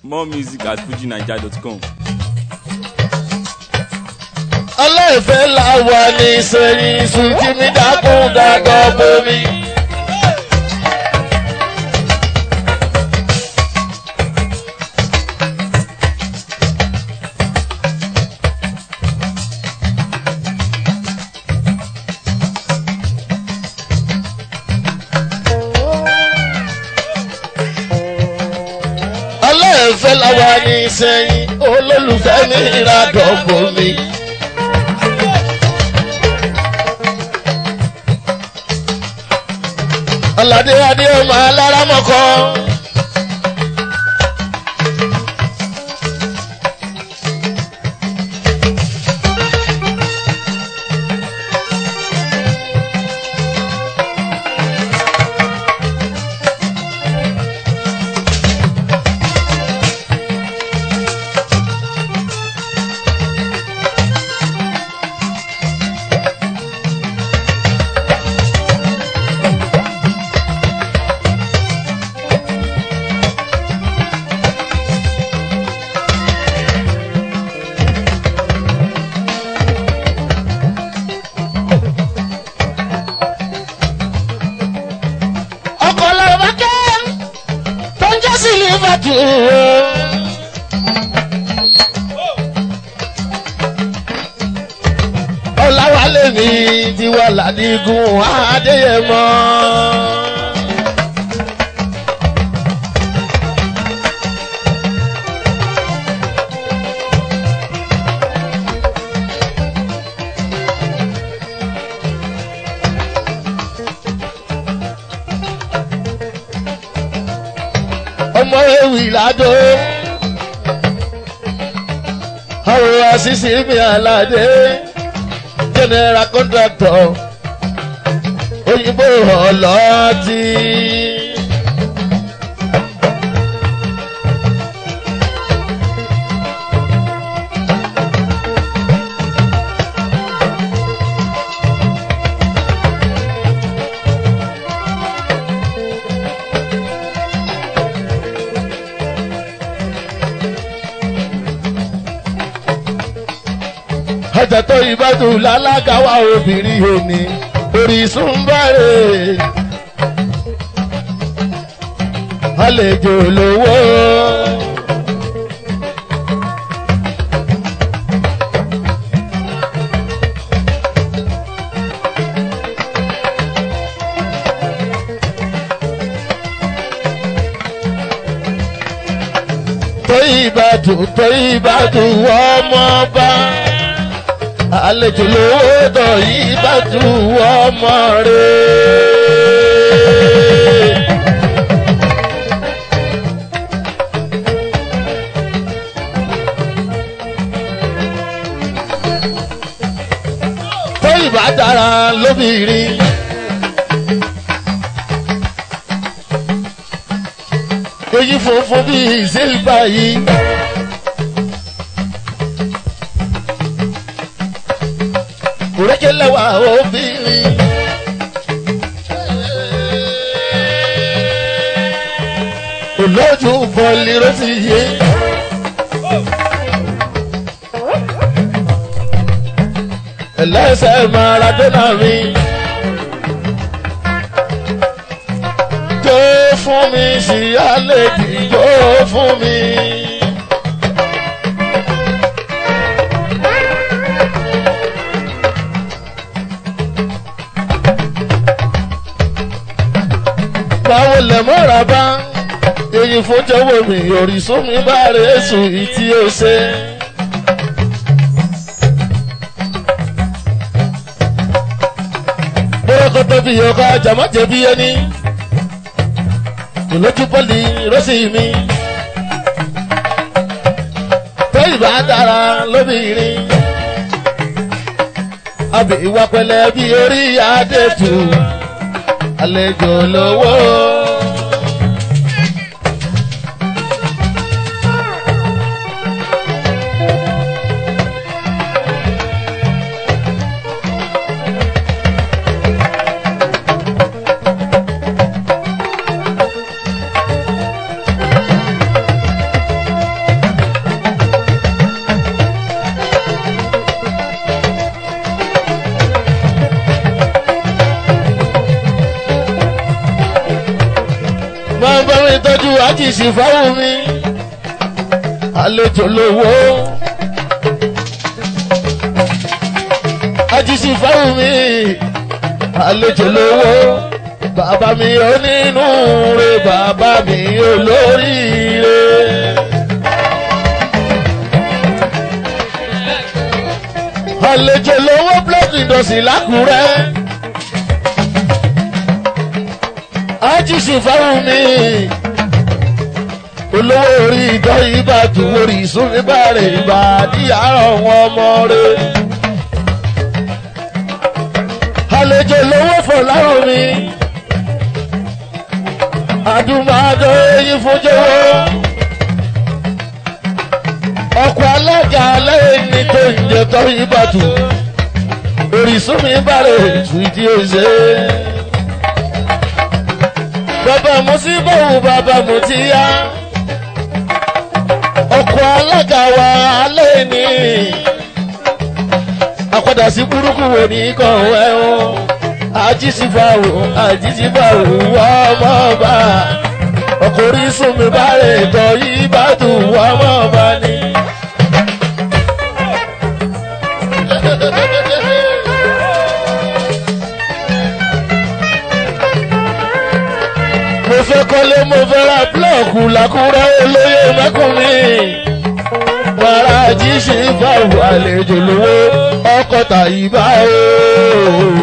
More music at fujinaija.com. ọlọ́ọ̀fẹ́ làwà ní sẹ́yìn sùkí mi dákún dágọ́ bomi. ọlọ́ọ̀fẹ́ làwà ní sẹ́yìn olólùfẹ́ mi ìrádọ́ bomi. ọ̀làdé adé ọmọ alárámọ̀kọ́. ọkọ̀ làwọn kẹ́ tó ń jẹ́ sí liverpool. ọ̀làwálé mi ti wà ládìgún adéyẹmọ. ọmọ ewì ládó àwọn àṣìṣe mi àlàdé general contractor òyìnbó ọlọ́tí. ọjà tó ìbádùn lálákàwá obìnrin òní orísun bẹ̀rẹ̀ àlejò lówó. tó ìbádùn tó ìbádùn ọmọ bá àlejò lówó dọ̀ yìí bá tu ọmọ rẹ̀. tó ìbá dára lóbìnrin. èyí funfun bíi sílvà yìí. kùrẹ́kẹ́lẹ́wà obìnrin. olójú bọ́ọ̀lì ló ti yé. ẹlẹ́sẹ̀ maradona mi. jó fún mi sí àlejò jó fún mi. báwo lẹ mọ́ra bá èyí fojọ́wọ́ mi òrìṣún mi bá rẹ̀ sùn ìtí ó ṣe. bọ́rọ̀kọ́tọ́ fi ọkọ̀ àjàmọ́jẹ̀ bí ẹni ìlójú pọ́lì rọ́sì mi. tó ìbá dára lóbìnrin àbí ìwà pẹ̀lẹ́ bí orí adé tù àlejò lówó. àjìṣì fáwọn mi àlejò lówó àjìṣì fáwọn mi àlejò lówó bàbá mi onínúure bàbá mi olóríire. àlejò lówó block industry lákùrẹ́. àjìṣì fáwọn mi olówó orí ìtọ́ ìbàdàn orí ìsúnibàrẹ̀ ìbàdí àárọ̀ wọn ọmọ rẹ̀. àlejò lówó fọ̀ láwọn mi àdùnmáàdó eyín fúnjọwọ́ ọkọ̀ alága aláìní tó ń jẹ tọ́ ìbàdàn orísun mi bàrẹ̀ ètò ìdí òṣè. bàbá mo sí báwo bàbá mo ti yá ọkọ̀ alága wa aláìní àpàdà sí burúkú wo ní kọ̀wé o àjíṣìbáwò àjíṣìbáwò ọmọ ọba ọkọ̀ orísun mi bàrẹ̀ tọ́ ìbàdàn ọmọ ọba ni. mo fẹ́ kọ́lé mo fẹ́ ra búlọ̀kù làkúrẹ́ olóyè mẹ́kùnrin wàrà jíṣe fáwọn àlejò lówó ọkọ̀ tàyíbá o.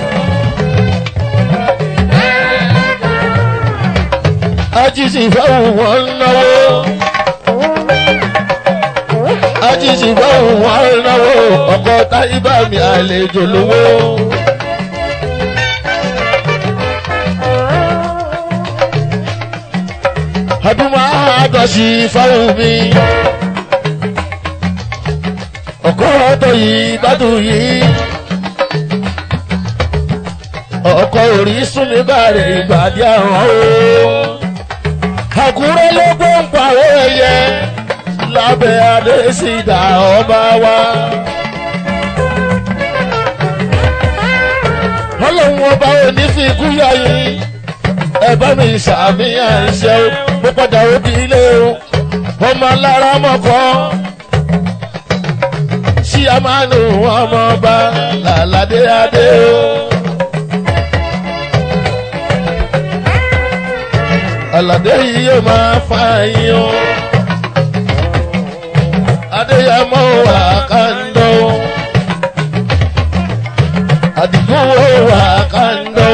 ajíṣe fáwọn wọn náwó ajíṣe fáwọn wọn náwó ọkọ̀ tàyíbá mi àlejò lówó. ọdún máa dọ̀sí fáwọn mi. ọkọ ọtọ yìí bádùn yìí. ọkọ orí súnmi bàrẹ̀ ìgbàdí àwọn o. àkúrẹ́ ló gbọ́ ń pàwọ́ ẹyẹ lábẹ́ adésìdá ọba wa. ọlọ́run ọba ò ní fi kú yá yìí ẹ bá mi ṣàmìyàn ṣe o mo padà òbí ilé o ọmọ alára mọ́kọ́ ṣí a máa nù ọmọ ọba làládé adé o. àlàdé yìí yóò máa fa yín o adéyẹmọ wà kàńdó àdìgún wà kàńdó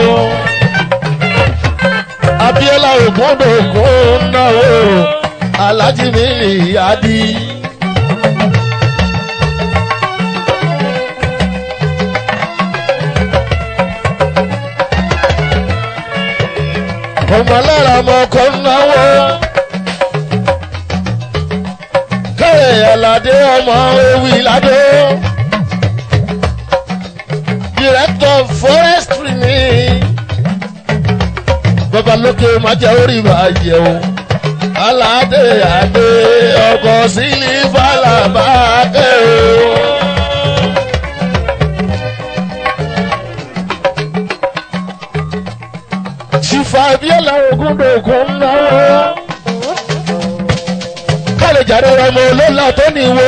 abiola ògúndògún náwó alájí mi nìyádi. ọmọ lára ọmọ ọkọ náwó kẹ́hìn aládé ọmọ ewì ládé director forestry ni bàbá lókè máa jẹ́ orí ìbàjẹ́ o. aládé àdé ọkọ̀ sílí fàlàbàkẹ́ o. ṣìfà bíọ́lá ogúndògún náà. kálẹ̀ jáde ọmọ olóòlà tó níwó.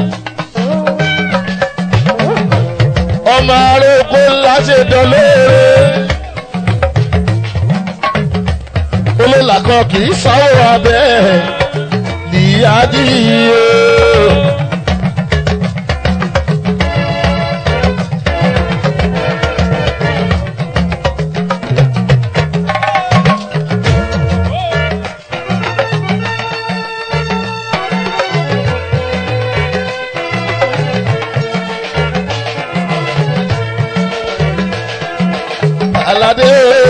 ọmọ aróko ńlá ṣe dán lóore. olóòlà kan kì í sáwọ́ abẹ́ níyàdíyẹ. aládé.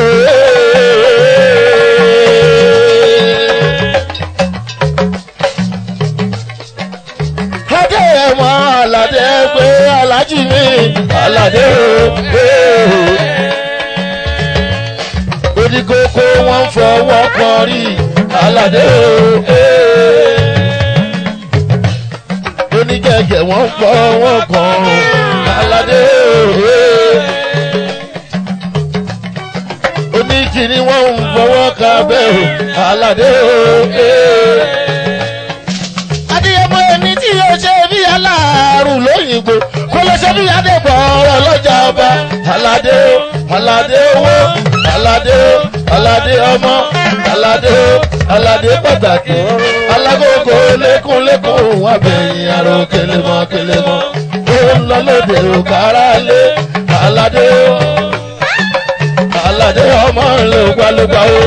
adé ẹ̀mọ́ aládé pé alájí mi aládé o. odi kókó wọn fọwọ́ kan rí aládé o. onígẹ̀gẹ̀ wọn fọwọ́ kan aládé o oníkìní wọn ń fọwọ́ ka abẹ́ o aládé o. adéyẹmọ ẹni tí yóò ṣe bí aláàrù lóyìnbó kó lọ ṣe bí adébọ̀ ọ̀rọ̀ lọ́jà ọba aládé o aládé owó aládé o aládé ọmọ aládé o aládé pàtàkì alágógó lékúnlékún abẹ́yìn àrò kélémọ́ kélémọ́ ó ń lọ lóde òkàrà lé aládé o aládé ọmọ ńlẹ ògbálógbá o.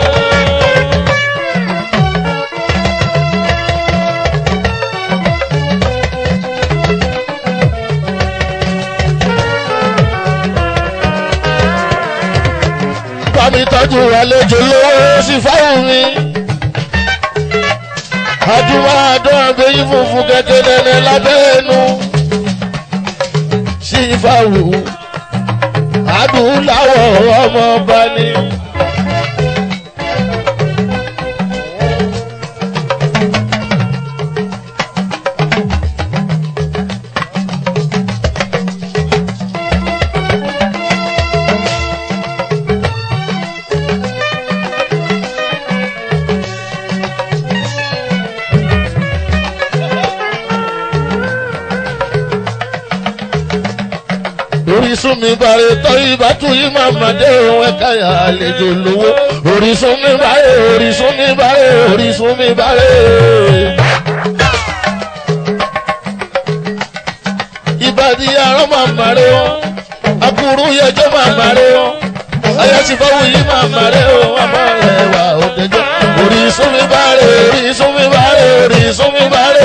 bámi tọ́jú àlejò lówó sí fáwọn mi. àdúrà àdán àgbẹ̀yìn funfun kẹ̀kẹ́ nẹ́nẹ́ lábẹ́ ẹnu. sí fáwọn adúláwọ̀ ọmọ ọba ni. orísun mi bàrẹ tọ́ ìbátú yìí máa mà dé ohun ẹ̀ka àlejò lówó orísun mi bàrẹ orísun mi bàrẹ orísun mi bàrẹ. ìbàdí arán máa mà rẹ wọn akuru yẹjọ máa mà rẹ wọn ayásífọwọ́ yìí máa mà rẹ wọn àmọ́ ẹ̀wà òdẹjọ́ orísun mi bàrẹ orísun mi bàrẹ orísun mi bàrẹ.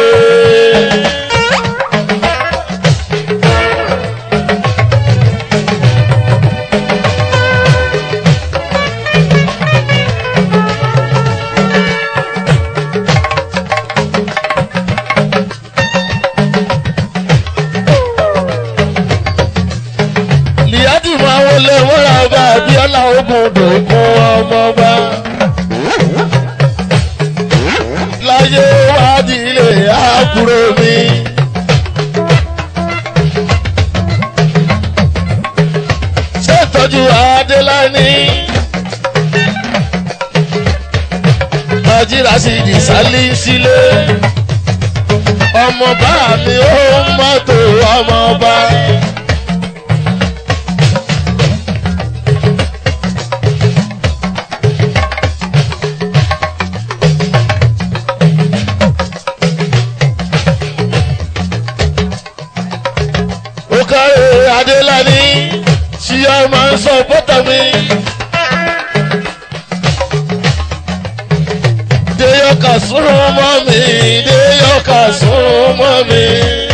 líyàdì máa wọlé wọ́nra ọba abiola ogun dògún ọmọọba. láyé wádìí ilé àbúrò mi. ṣé ìtọ́jú adélání. nàìjíríà sì di sálí sílé. ọmọọba mi ó mọ́tò ọmọọba. ó káre adélani tí a máa ń sọ bọ́tà mi. déyọ̀ká sún mọ́ mi déyọ̀ká sún mọ́ mi.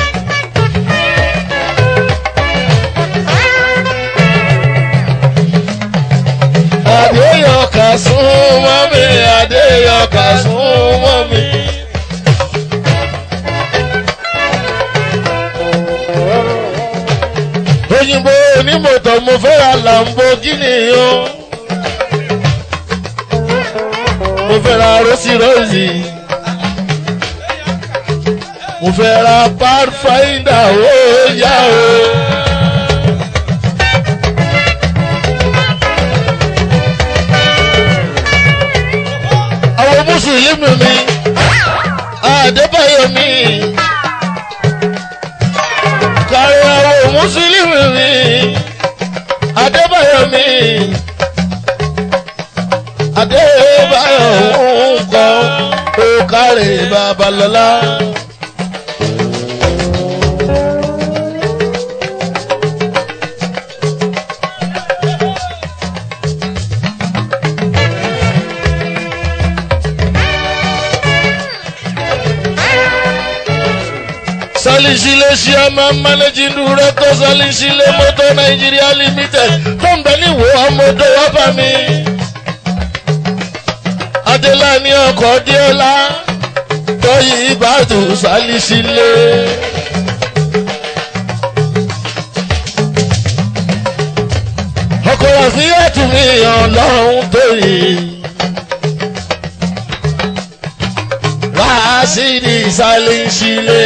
adéyọ̀ká sún mọ́ mi adéyọ̀ká sún mọ́ mi. òyìnbó onímọ̀tò mo fẹ́ ra lamborghini o mo fẹ́ ra rosi rosi mo fẹ́ ra pathfinder ó yá o. àwọn mùsùlùmí mi àdébáyọ̀ mi kárí àwọn mùsùlùmí mi adébáyọ̀ mi adébáyọ̀ ń kọ́ ó kárí babalọ́lá. salisile chairman managing director salisile motor nigeria limited tó ń bẹ níwò ọmọdé wábà mi. adélani ọkọ̀ díọ́lá tọ́yì ìbàdàn salisile. ọkọ̀ àfihàn mi ọlọ́run tó yìí. Rásìdì sálíṣílé.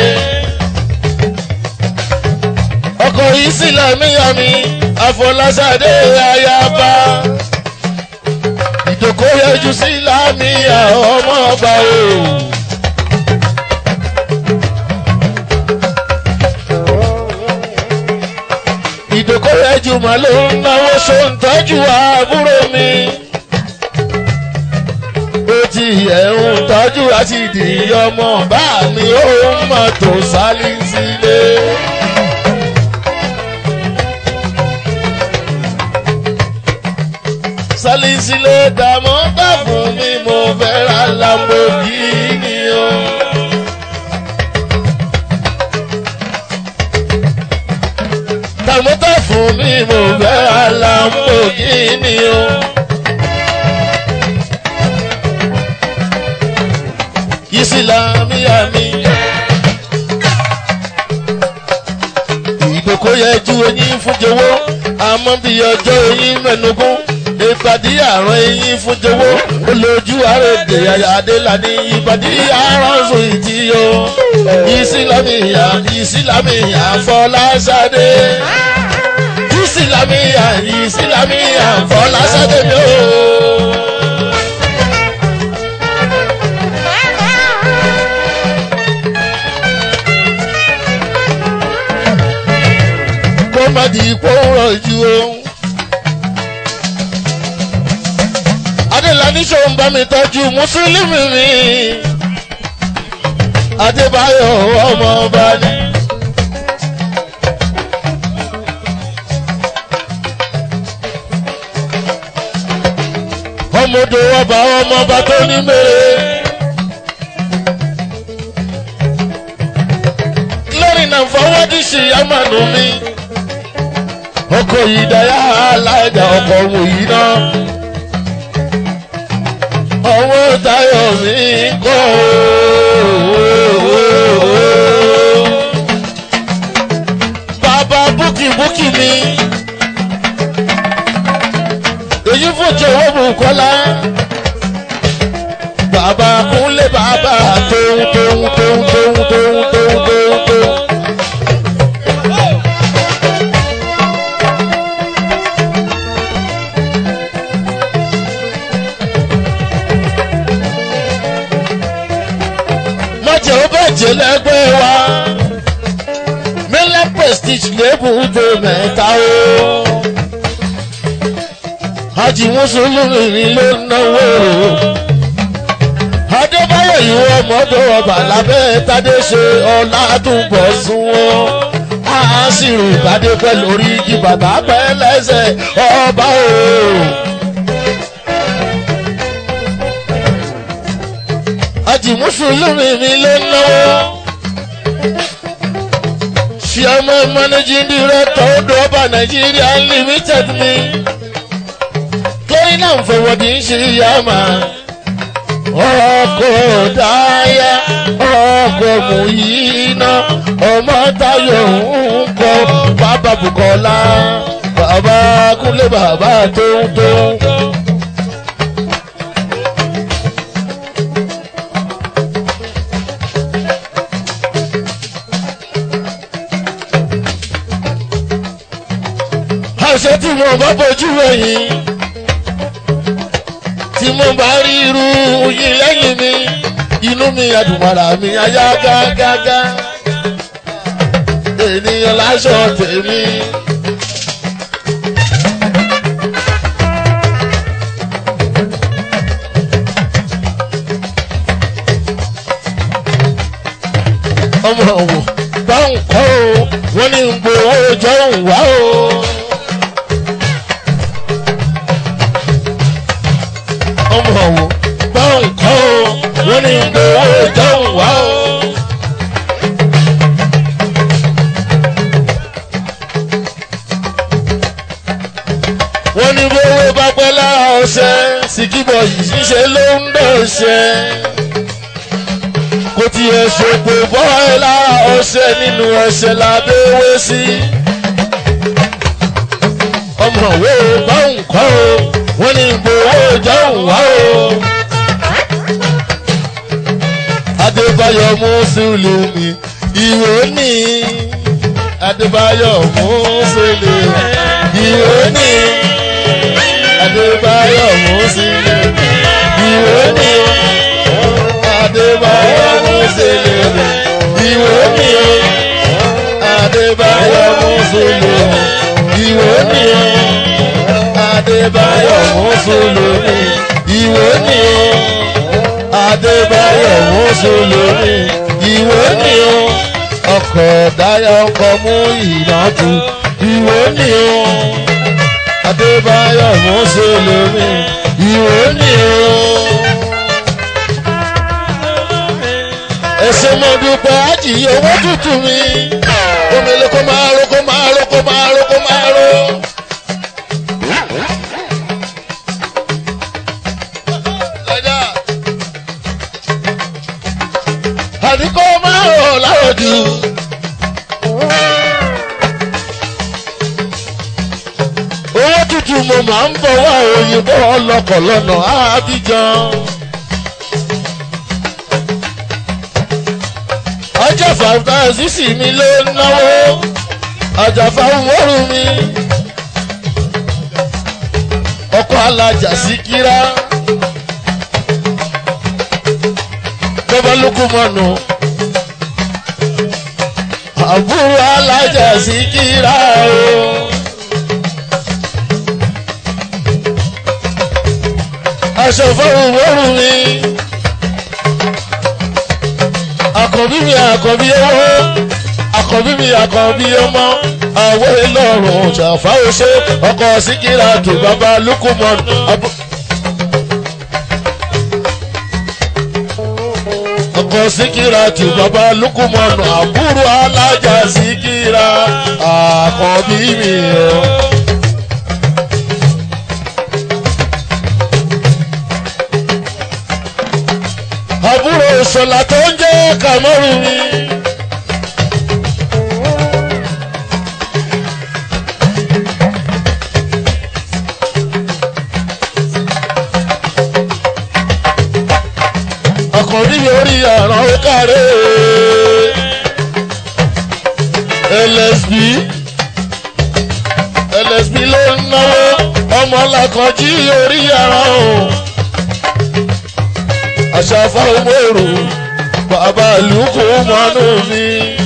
Ọkọ̀ yìí sílẹ̀ míyàmí, àfọláṣadé ayaba. ìdòkó yẹjú sí lámìyà ọmọ ọba o. ìdòkó yẹjú mà ló ń náwó ṣó ń tọ́jú àbúrò mi. ó ti ẹ̀ ń tọ́jú àti ìdí ọmọ bá mi ó mọ̀ tó sálí sílé. sálísílé dààmú bá fún mi mo fẹ́ ra Lamborghini o. dààmú bá fún mi mo fẹ́ ra Lamborghini o. ìsìlámíyà mi. ìgbòkó yẹ ju eyín fún jọ̀wọ́ àmọ́ bí ọjọ́ eyín mẹ́nugún ìpàdé àrùn eyín fún jọ̀wọ́ olójú àrèdè àyàdélà ní ìpàdé àrùn ìtì o ìsìlámíyà ìsìlámíyà fọláṣadé ìsìlámíyà ìsìlámíyà fọláṣadé mi o. kó má di ipò rọ̀jú o. Adélàní ṣò ń bá mi tọ́jú Mùsùlùmí mi. Adébáyọ̀ ọmọ ọba ni. Ọmọdé ọba ọmọ ọba tó ní mèrè. lórí náà fọwọ́dí sí amánu mi ọkọ̀ yìí dáyà aláìjà ọkọ̀ òun yìí náà ọwọ́ tayọ̀ mi kọ́ bàbá búkì búkì mi èyí fòjò owó bùkọ́lá bàbá kúnlé bàbá tóun tóun tóun tóun tóun tóun tóun tóun. mọ̀jẹ̀ ó bàjẹ́ lẹ́gbẹ́ wa mílẹ̀ prestige lébùdó mẹ́ta o. Hajj Mùsùlùmí ló náwó adébáyọ̀ ìwọ ọmọdé ọba lábẹ́ tádé ṣe ọ̀làdúnbọ̀ sún wọn á sì rò ìbádé pẹ́ lórí igi bàbá pẹ́ lẹ́sẹ̀ ọba o. àjì mùsùlùmí mi ló náwó chairman managing director odò ọba nàìjíríà limited mi torí náà ń fọwọ́dí ń ṣe ìyá màá ọkọ̀ dáyà ọkọ̀ mùyínà ọmọ tayo ń kọ bàbá bukola bàbá kúnlé bàbá tóun tóun. àṣẹ tí mo bá bójú ẹ̀yìn tí mo bá rí irú yín lẹ́yìn mi inú mi àdùnmọ̀rà mi ayá gágágá ènìyàn láṣọ tèmi. ọmọ òwò báwọn kọ́ o wọ́n ní gbowó jọ̀hún wá o. ọmọ òwò báwọn kọ́ o wọ́n ní gbowó jọ̀hún wá o. wọ́n ní gbowó bá pẹ́ lára ọ̀sẹ̀ sìkìbọ̀ yìí ṣíṣe ló ń dọ̀ṣẹ́ kò tiẹ̀ ṣòpò bọ́ ẹ lára ọṣẹ nínú ẹsẹ̀ lábẹ́wé sí. ọmọ òwe báwọn kọ́ o wọ́n ní gbowó jọ̀hún wá o. adébáyọ̀ mùsùlùmí ìwé ní adébáyọ̀ mùsùlùmí ìwé ní adébáyọ̀ mùsùlùmí. ìwé ni o adébáyọ̀ mùsùlùmí ìwé ni o adébáyọ̀ mùsùlùmí ìwé ni o adébáyọ̀ mùsùlùmí ìwé ni o adébáyọ̀ mùsùlùmí ìwé ni o ọkọ̀ dáyọ̀ ọkọ̀ mú ìrántí ìwé ni o adébáyọ̀ mùsùlùmí ìwé ni o. ẹsẹ̀ mo dúpẹ́ àjìyẹ owó tútù mi omele kó máa ro kó máa ro kó máa ro kó máa ro. àní kó máa rò láòdù. owó tútù mo máa ń bọ̀ wá òyìnbó ọlọ́kọ̀ lọ́nà Abidjan. ọjọ́ fàǹfà sísì mi ló ń náwó àjàfà wọ́rù mi ọkọ̀ alájà sí kíra lọ́bọ̀lùkù mọ́nu àbúrò alájà sí kíra o. aṣọ fọ́rùn wọ́rù mi àkọ́bí mi àkọ́bí owó àkọ́bí mi àkọ́bí ọmọ àwọ̀ ìlọrùn ṣàfáwọ́ṣe ọkọ̀ síkírà tó bàbá lukumon. ọkọ̀ síkírà tó bàbá lukumon àbúrò alájà síkírà àkọ́bí mi o. àbúrò ìṣọ̀lá tó ń jẹ́ kàmọ́rù mi. ọkùnrin orí àrùn ókàrẹ́ LSB LSB ló ń náwó ọmọ làkànjí orí àrùn àṣàfà òmòrò bàbá lùkù mọ́nú mi.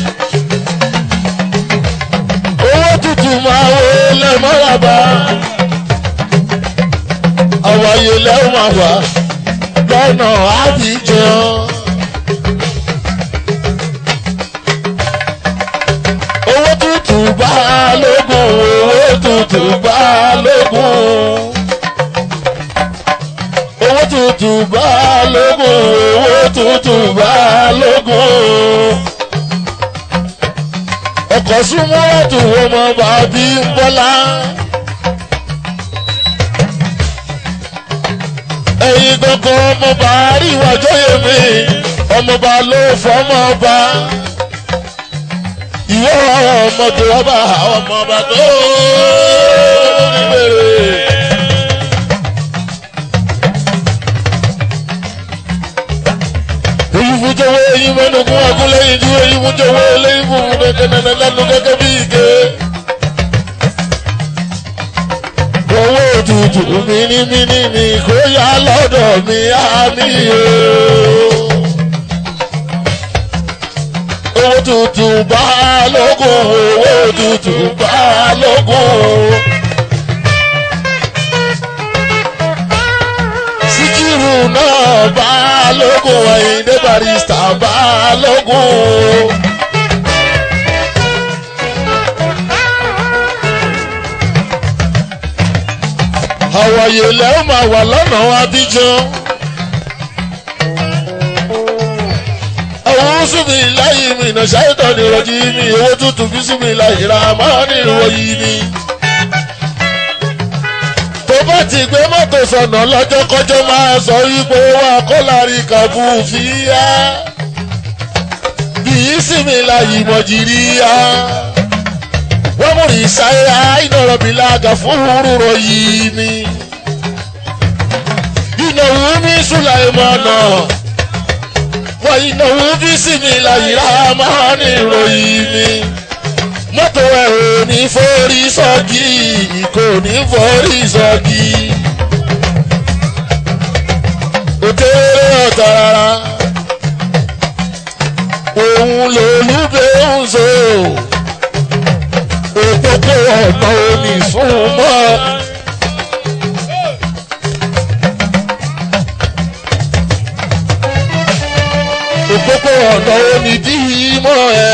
owó tútù máa wo lẹ́mọ́ràbá àwọn ayé lẹ́wọ̀n máa wà lọ́nà Abidjan. owó tútù bá lógún owó tútù bá lógún owó tútù bá lógún owó tútù bá lógún. ọkọ̀ súnmọ́ ọ̀tún ọmọ bàbí ń bọ́lá. ẹ̀yin gangan ọmọọba àríwájọ́ yèmí ọmọọba ló fọmọọba. ìwọ ọmọdé ọba ọmọọba tó ní bèrè. èyí fún jọ̀wọ́ èyí mẹ́nugun agúnlẹ́yìn ju èyí fún jọ̀wọ́ eléyìí fún nẹ̀kẹ́nẹ̀nẹ̀ lẹ́nu gẹ́gẹ́ bí ike. owó òtútù mímímí ni kó yá lọ́dọ̀ mi àmì o. owó tútù bá lógún owó tútù bá lógún. síkírù náà bá lógún Àyìndé barista bá lógún. àwàyè lẹ́ ó máa wà lọ́nà Abidjan. àwọn súnmi láyé mi ìnà ṣáìtọ̀ ní ìrọ̀jì mi owó tútù bí súnmi láyé ra máa ní ìròyìn mi. tó bá ti gbé mọ́tò sọ̀nà lọ́jọ́ kọjọ́ máa sọ wípé wà kó lárí kàbú fìyà. bí súnmi láyé mọ̀jìrì yá wọ́n mú rí sáyà ìnọ̀rọ̀ mi lága fún rúrọ̀ yìí ni. ìnáwó mi Sùláìmánà wọ́n ìnáwó bí sinmi láyìíra máa ní ìròyìn mi. mọ́tò ẹ̀ ò ní forí sọ́ọ̀gì kò ní forí sọ́ọ̀gì. ọ̀tá rárá òun lòlúbẹ̀ ń so òpópó ọ̀nà omi fún mọ́. òpópó ọ̀nà omi dí mọ́ ẹ.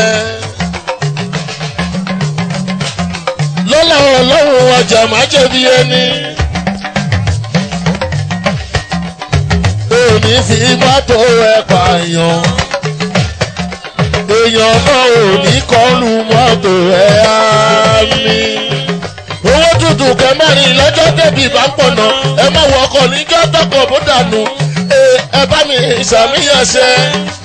lọ́la ọlọ́run ọjà má jẹ̀bi ẹni. òní fi mọ́tò ẹ̀ pààyàn. èèyàn náà ò ní kọlu mọ́tò ẹ̀ á mi. owó tútù kẹmẹ́rin lọ́jọ́ tẹ̀bí bá pọ̀nà ẹ má wọ ọkọ̀ níjọ́ tọkọ̀ bó dànù ẹ bá mi ìsàmìyànṣẹ́.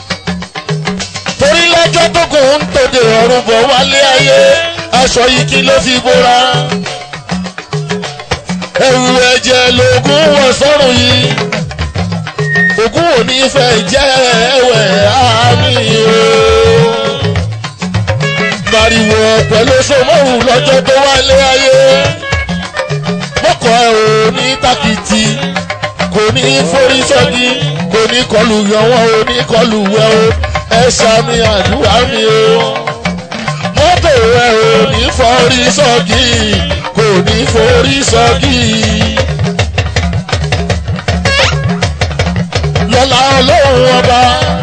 torí lọ́jọ́ tó kù ń tòde ọ̀run bọ̀ wálé ayé aṣọ yìí kí ló fi bóra. ẹ̀rù ẹ̀jẹ̀ lògùn wọ̀ sọ́run yìí ògùn ò ní fẹ́ jẹ́ ẹ̀wẹ̀ àmì o. Màrìwò pẹ̀lú sọmọ́rù lọ́jọ́ tó wálé ayé. Mọ́kọ̀ ẹ̀ ò ní tàkìtì, kò ní forí sọ́gi, kò ní kọlù yọ̀wọ́, ò ní kọlù wẹ̀ o. Ẹ ṣàmì àdúrà mi o. Mọ́tò ẹ̀ ò ní forí sọ́gi, kò ní forí sọ́gi. lọ́la ọlọ́run ọba.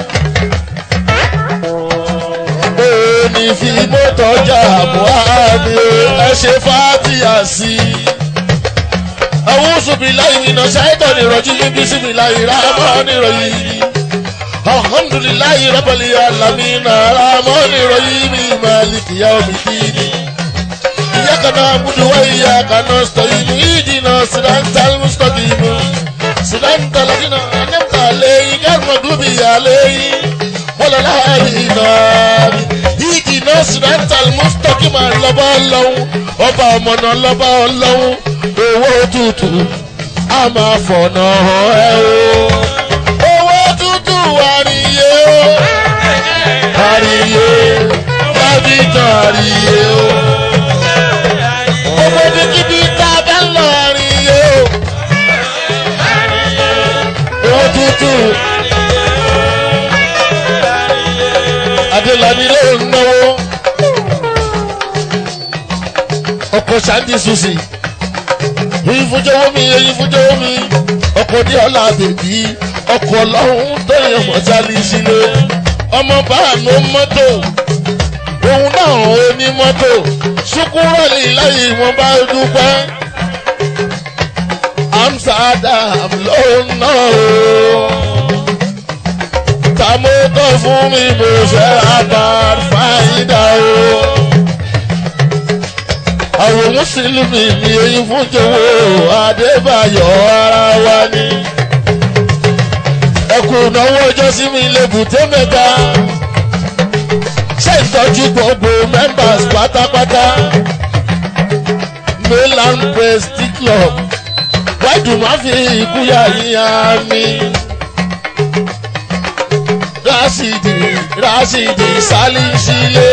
Òní fi mọ́tò jà Buhari ẹ ṣe fàtíà sí i. Àwọn oṣùbí láì nínú ṣáìtọ̀ nìrọ̀jú bíbí síbi láì rámọ́ nìrọ̀yìn. Alhamdulilayi rabali alamina ramọ́ nìrọ̀yìn mi maliki ya omi dini. Ìyá kan náà múdu wá ìyá kan náà sọ ìmú ìdìnnà sídáńtà mùsùlùmí. Sídáńtà lọ́dínà ẹ̀nẹ́mta lẹ́yìn gẹ́gùn gbúbi àlẹ́yìn wọ́n láàrin náà ìdí náà sinantal mustaki máa lọ́bọ̀ lọ́hún ọba ọmọnà lọ́bọ̀ lọ́hún owó tútù a máa fọ̀nà ẹ o owó tútù àríyé o àríyé lábìtàn àríyé o owó bíkíbi tá a bá ń lọ àríyé o owó tútù. Adélani ló ń náwó. Ọkọ̀ Ṣáńdì Susi. Yín fúnjọ́wọ́ mi, yín fúnjọ́wọ́ mi. Ọkọ̀ ní ọ̀la bèbí. Ọkọ̀ ọlọ́run tó yẹ mọ̀sálí sílé. Ọmọ báànú mọ́tò. Òun náà ó ní mọ́tò. Ṣùkúrọ̀lì láyé wọn bá dúpẹ́. Amsterdam ló ń náà o tàmótọ́ fún mi mo fẹ́ abad fáyidá o. àwọn mùsùlùmí mi èyí fún jòwó adébáyọ̀ ara wa ni. ẹkùn ìnáwó ọjọ́ sí mi lébùté mẹ́ta. ṣé ìtọ́jú gbogbo members pátápátá. mainland prestige club wáìdù má fi ìkúyà yíya mi rásìdì rásìdì sálísílé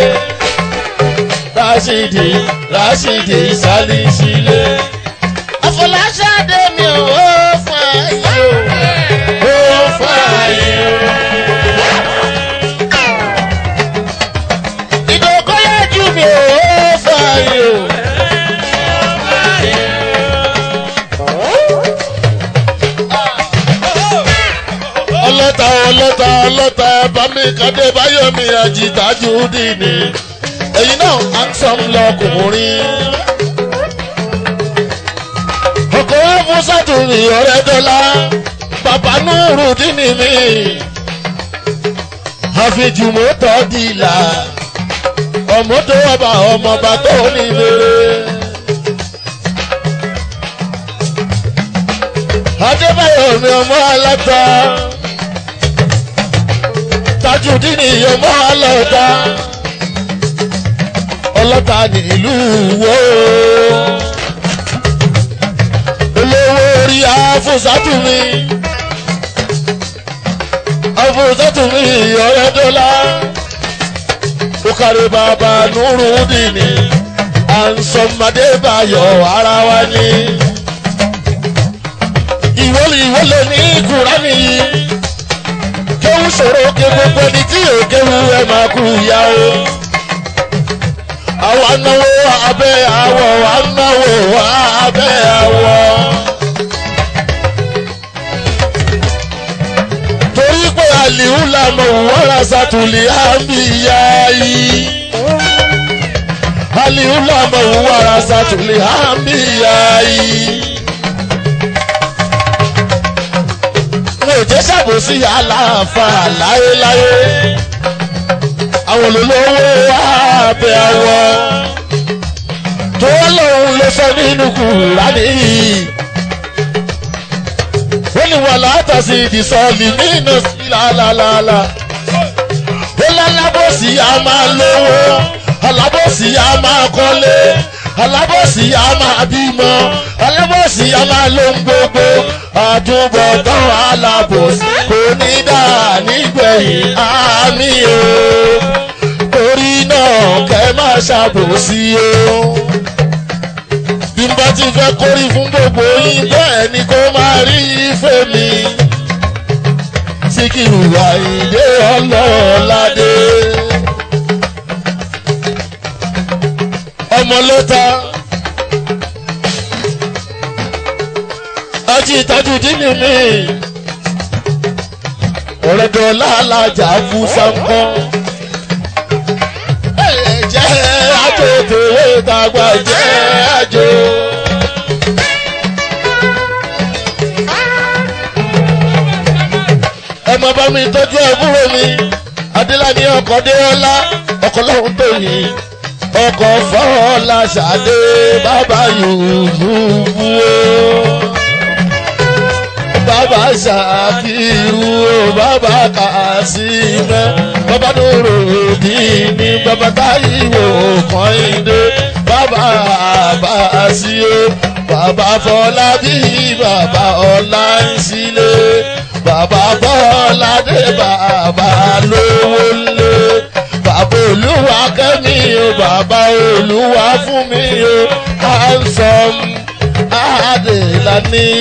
rásìdì rásìdì sálísílé. àfọláṣadé mi ò ó fún ayé o ó fún ayé o. ìdókòyájú mi ò ó fún ayé o. ọlọ́ta ọlọ́ta ọlọ́ta ẹ̀bá mi kàdé báyọ̀mí àjìtájú dìní ẹ̀yin náà handsome lọkùnrin. ọkọ̀ fún sátúrì ọ̀rẹ́ dọ́là bàbá nùrù dínì mi àfijùmọ́tò dìlà ọmọdé ọba ọmọọba tó ní lére. adébáyọ̀ mi ọmọ aláta tajudini ọmọ alọ́ta ọlọ́ta nílùú wo olówó orí afúsátùmí afúsátùmí ọ̀rẹ́dọ́lá òkàrè bàbá nùrùdìní ànsọ̀mọdébáyọ̀ ara wa ni ìwọlé ìwọlé ní kúránì yìí kéwú ṣòro ké gbogbo ẹni tí yóò kéwú ẹ máa kú ìyá o. àwa náwó abẹ́ àwọ̀ wa náwó abẹ́ àwọ̀. torí pé àlìhù lànà wọ́n ṣàtúlẹ̀ àmìyá yìí. àlìhù lànà wọ́n ṣàtúlẹ̀ àmìyá yìí. mo jẹ́ ṣàbòsí aláàfà láéláé àwọn olólówó àbẹ̀ àwọ̀ tó lóun ló sọ nínú kùránì ó ní wọn látàsí ìdìsọ́ọ̀lì nínú sí lálálálá ó lálábòsí a máa lówó alábòsí a máa kọ́lé alábòsí a máa bímọ alábòsí a máa lóhun gbogbo àtúbọ̀tán alábòsí kò ní dà nígbẹ̀yìn àmì o torí náà kẹ́ má ṣàbòsí o bí n bá ti fẹ́ kórí fún gbogbo yín bẹ́ẹ̀ ni kó máa rí ìfẹ́ mi Síkírù Àyìndé ọlọ́ọ̀ládé ọmọ ló ta ọjí ìtọ́jú dínì mi ọ̀rẹ́dọ̀ lálàjà fún sáńkọ́ jẹ́ àjò tèwé tàgbà jẹ́ àjò. ẹ máa bá mi tọ́jú àbúrò mi adélàní ọkọ̀ déọlá ọkọ̀ lọ́hùn tó yìí ọkọ̀ fọ́ọ̀lá ṣàdé bàbá yòówù o bàbá ṣàfihù o bàbá kàṣímẹ́ bàbá dòrò bí ní bàbá táyìwò kọ́hìndé bàbá àbáṣí o bàbá fọlá bí bàbá ọlá ń sílé bàbá bọ́ládé bàbá lówó lé bàbá olúwa kẹ́mi o bàbá olúwa fún mi o handsome adélani.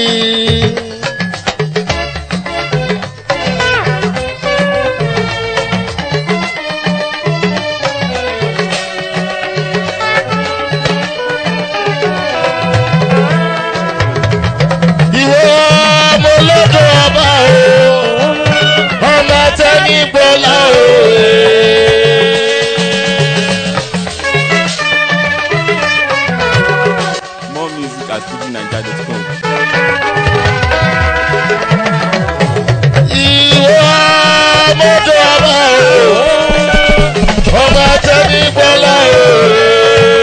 ìwọ ọmọ olódò ọba o ọmọ tẹni gbọlá o. More music at fujinaija.com. ìwọ ọmọ olódò ọba o ọmọ tẹni gbọlá o.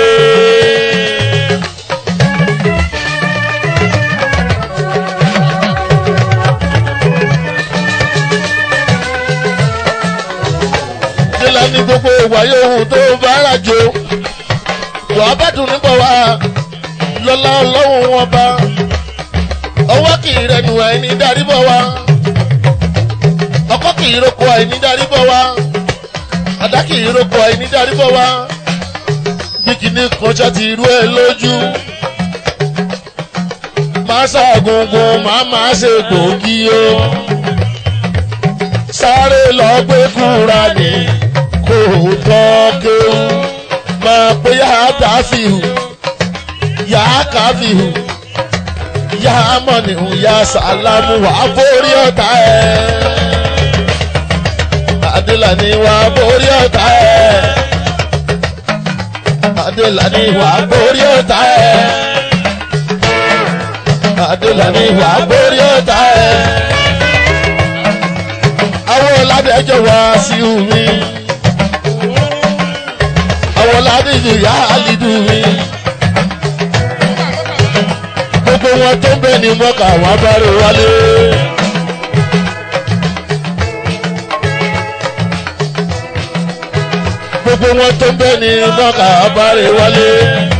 nílẹ̀ ní gbogbo ìwà yòówù tó bá rà jò wàá bá dùn níbọ̀ wá lọ́lá ọlọ́run wọn bá ọwọ́ kì í rẹnu àìní darí bọ̀ wá ọkọ́ kì í roko àìní darí bọ̀ wá àdá kì í roko àìní darí bọ̀ wá bí kìíní kọjá ti rú ẹ lójú máa ṣàgùngùn máa máa ṣe gbòógì o sáré lọ gbé kúra ní kò tọ́ kéwù máa pé yá dáfíhù yá káfíhù yá mọ̀nìhù yá sàlámù wà borí ọ̀tá ẹ̀ adélàní wà borí ọ̀tá ẹ̀ adélàní wà borí ọ̀tá ẹ̀ adélàní wà borí ọ̀tá ẹ̀ àwọn ọ̀làdẹ́jọ́ wá sí omi àwọn ọ̀làdẹ́jọ́ yá àlìdù mi gbogbo wọn tó ń bẹ ní mọ́kà wọn bá rè wálé. gbogbo wọn tó ń bẹ ní mọ́kà wọn bá rè wálé.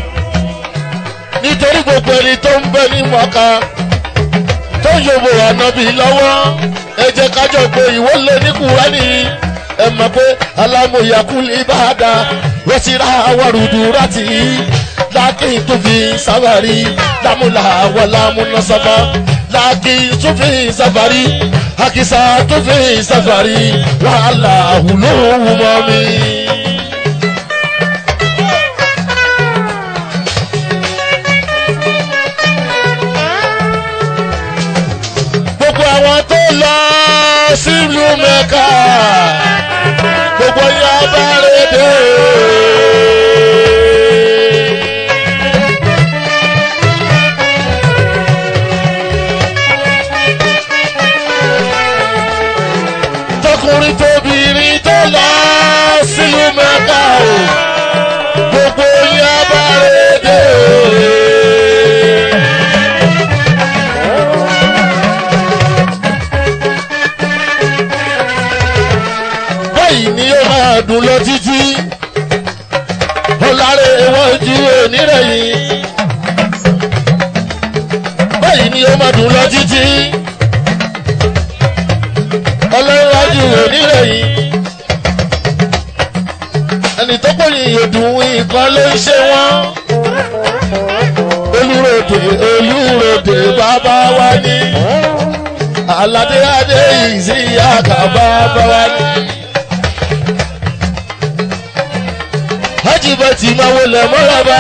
nítorí gbogbo ẹni tó ń bẹ ní mọ́kà tó ń yòbò ànábì lọ́wọ́ ẹ jẹ́ kájọ pé ìwọ lé ní kúránì ẹ mọ̀ pé alámòyàkúlì ìbáàdà wọ́n ti ra àwárùdù rántí lákì tó fi sábàrí lámúlà wà lámúná sábà lákì tó fi sábàrí àkìsà tó fi sáfàrí wàhálà àhùlóhùn mọ́ mi. gbogbo àwọn tó lọ sílùú mẹ́ka gbogbo yá bá rédè. tọkùnrin tóbìnrin tó lọ sílùú mẹ́ka o gbogbo yá bá rédè. báyìí ni ó máa dùn lọ títí ọ̀làrẹ̀ wọn ju onírẹ̀yìn báyìí ni ó máa dùn lọ títí ọlọ́wájú onírẹ̀yìn ẹni tó pòyìn ìdùn nǹkan ló ń ṣe wọ́n olùròdè olùròdè bàbá wa ní aládé adé ìsíyàkà bàbá wa ní. hajibati máa wọlé mọ́lába.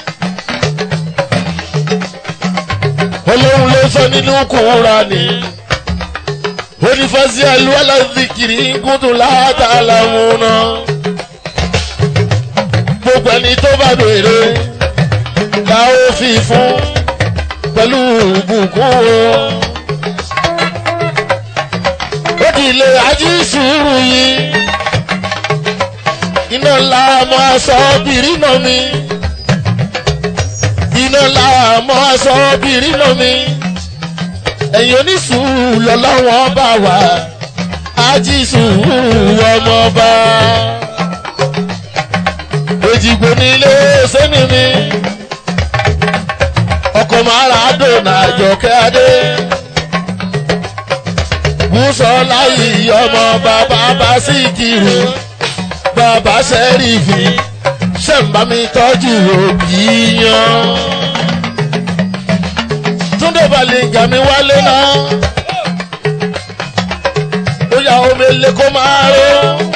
ọlọ́run ló sọ nínú kúra ni. onífàsí àlùwalà zikiri kúndù látàlà múná. gbogbo ẹni tó bá béèrè la ó fi fún pẹ̀lú ìbùkún o. ó di ilé ají sùúrù yìí iná ńlá mọ aṣọ bìrì nà mí iná ńlá mọ aṣọ bìrì nà mí ẹ̀yin onísùúrù lọ́lọ́wọ́n bá wà ájí sùúrù ọmọọba òjìgbò nílé sẹ́ni mi ọkọ̀ mara dònà àjọkẹ́ adé bùsọ̀lá yìí ọmọ bàbá bá sì kiri bàbá sẹ́rífì ṣẹ̀ǹbá mi tọ́jú òbí yan. túndé balẹ̀ǹgà mi wálé náà ó yà omi lé kó máa ró.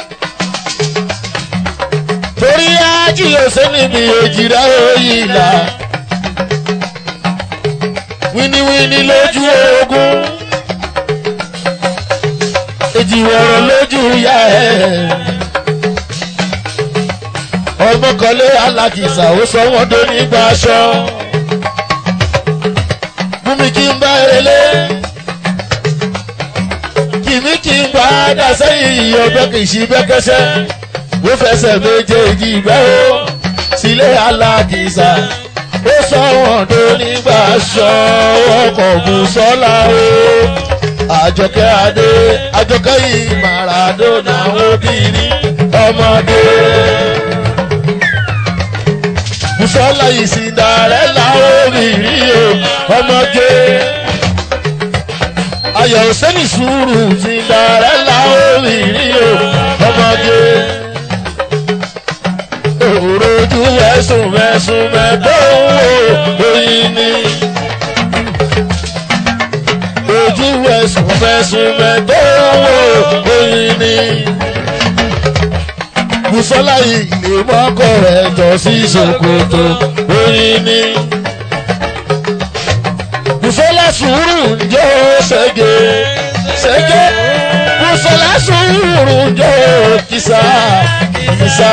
torí ájì òsè níbi òjìrá òyìnlá wíníwíní lójú ogun èjìwọ̀rọ̀ lójú yá ẹ̀ ọmọkànlé alákìsà ó sọ wọn tó nígbà aṣọ bùnmi kí n bá relé kìmí kí n bá dá sẹ́yìn ọbẹ̀ kì í ṣí bẹ́kẹ́sẹ́ ó fẹsẹ̀ méjèèjì bẹ́ ó sílé alákìsà ó sọ wọn tó nígbà aṣọ ọkọ̀ bùsọ́lá o àjọkẹ́ adé àjọkẹ́ yìí màràdónà obìnrin ọmọdé bùsọ́lá ìsìndàrẹ́là obìnrin o ọmọge ayọ̀ sẹ́ni sùúrù ìsìndàrẹ́là obìnrin o ọmọge òrojú ẹ̀sùn mẹ́sùn mẹ́tọ́ oyin ni ojú ẹ̀sùn mẹ́sùn mẹ́tọ́ oyin ni bùsọ́lá ilé mọ́kọ̀ rẹ̀ jọ sí ṣòkòtò oyin ni. bùsọ́lá sùúrù jọ ṣẹ́gẹ̀ ṣẹ́gẹ̀ bùsọ́lá sùúrù jọ kìsà kìsà.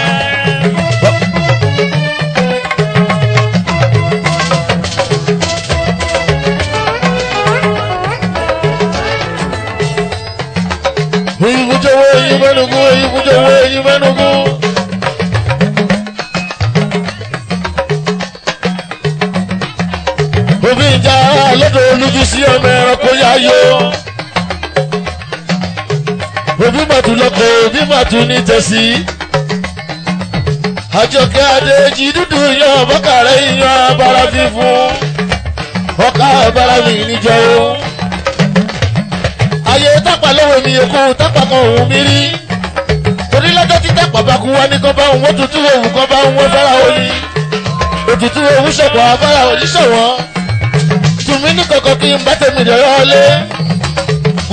Oyinbujowo Oyinmenugu Oyinbujowo Oyinmenugu. Omi ìjà lọ́dọ̀ olúbísí ọmọ ẹranko yá yó. Òbí màtú lọ́kọ̀ òbí màtú ní tẹ̀sí. Àjọkẹ́ Adéjì dúdú yan bọ́kàrẹ́ yan abara fífún. Ọkà abara mi níjọ́ o ayé tápà lọ́wọ́ mi yòókù tápà kan òun mi rí torí lọ́jọ́ tí tápà bá kú wá ní kan bá òun òtútù òun kan bá òun fẹ́ra òní òtútù òun ṣọ̀pọ̀ afárá òní ṣọ̀wọ́n tùmí ní kankan kí n bá tèmi dọ̀rọ̀ lé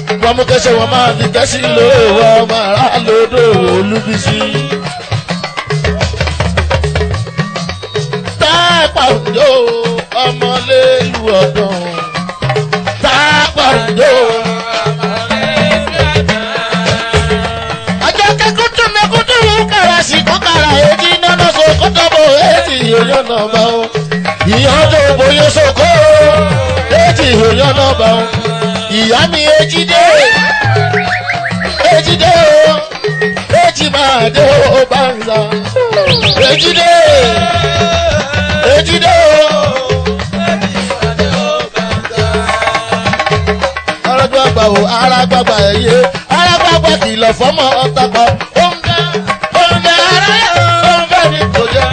wọ́n mú kẹ́sẹ̀ wọn máa fi kẹ́sì lówó ọmọ ará lódò olúbísí. tápà òjò ọmọlélu ọ̀dàn tápà òjò. àjọ kẹ́kọ̀ọ́ tún mẹ́kúndú kàrà sí kọ́kàrà èdè nánà so kọ́tọ́bọ̀ èdè ìyọ̀yọ̀ náà bá wọn. ìyọ̀n tó bóyá sóko èdè ìyọ̀yọ̀ náà bá wọn. ìyá mi ejide ejide o eji máa dé o banza ejide ejide o. arágbàgbà o arágbàgbà ẹyẹ arágbàgbà kìlọ̀ fọ́mọ ọ̀tàpá oúnjẹ oúnjẹ ara oúnjẹ ni kò jẹ́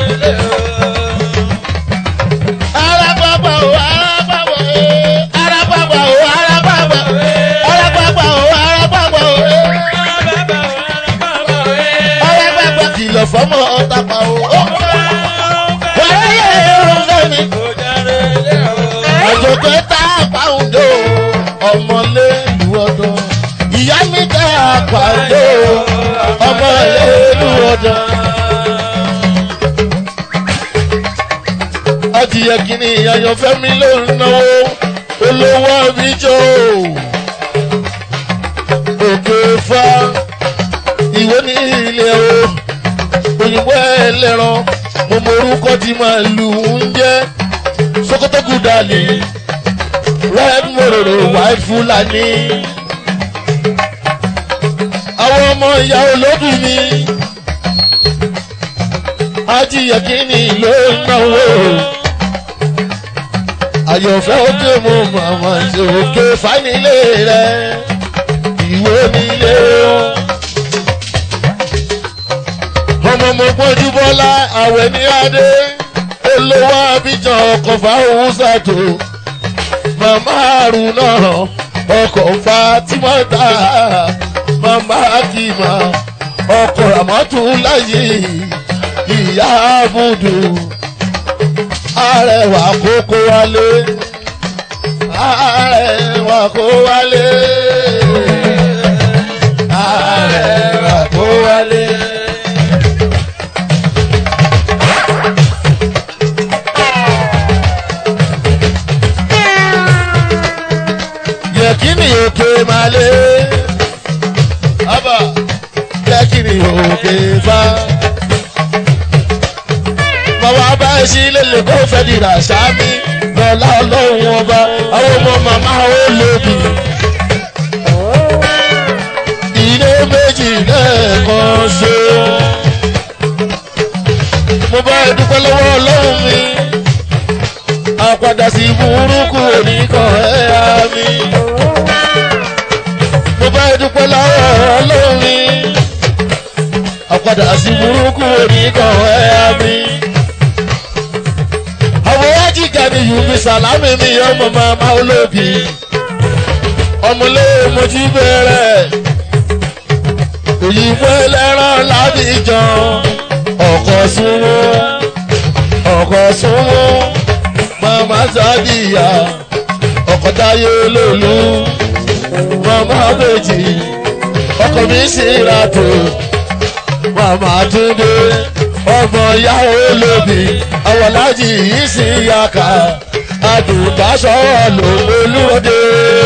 arágbàgbà o arágbàgbà ẹ arágbàgbà o arágbàgbà arágbàgbà o arágbàgbà o arágbàgbà kìlọ̀ fọ́mọ ọ̀tàpá o wàlẹ́yẹ oúnjẹ ni àjọpẹ́ tá a pa òǹdó ọmọlé ìlú ọdọ ìyá mi tá a pa òǹdó ọmọlé ìlú ọdọ. adìyẹ kìíní àyànfẹ́ mi ló ń náwó olówó àbíjọ òkè fa ìwé ní ilé o òyìnbó ẹlẹ́ran mo mọ orúkọ tí màá lù ń jẹ́ sokoto gudali red mororo white fulani àwọn ọmọ ìyá olódù mi ajíyẹkíní ló ń náwó àyọ̀fẹ́ òkè mo màmá ṣe òkè fánilé rẹ ìwé nílé o ọmọ mo gbọ́njú bọ́lá àwẹ̀ ní adé olówó abidjan ọkọ̀ fáwọn ṣàtò màmá àrùn náà ọkọ̀ fatimata màmá akima ọkọ̀ ramatu láyé ìyá abudu arẹwà kókó wálé arẹwà kó wálé arẹwà kó wálé. yẹkini òkè malé abba yẹkini òkè fa bàbá bá sí lélẹ̀ kó fẹ́ dìrà sámi lọ́la ọlọ́run ọba àwọn ọmọ màmá ó lòbì ilé méjì lẹ́ẹ̀kan ṣe mo bá dúpẹ́ lọ́wọ́ ọlọ́run mi àpàdà sí burúkú oníkan ẹ̀yà mi. mo bá dúpẹ́ lọ́wọ́ ọlọ́run mi. àpàdà sí burúkú oníkan ẹ̀yà mi. àwọn ajíga ni yùmí sàlámì mi ọmọ màmá olóbì. ọmọlé mojú bẹ̀rẹ̀. òyìnbó ẹlẹ́rán lábìjàn. ọkọ̀ súnmọ́ ọkọ̀ súnmọ́ mama sadiya ọkọtáyé olóòlù mama bèjì ọkọ mi sì ràtò mama túndé ọmọ ìyá olóbì awọlájì yìí sì yàkà àdùnbáṣọ ló olúwọdé.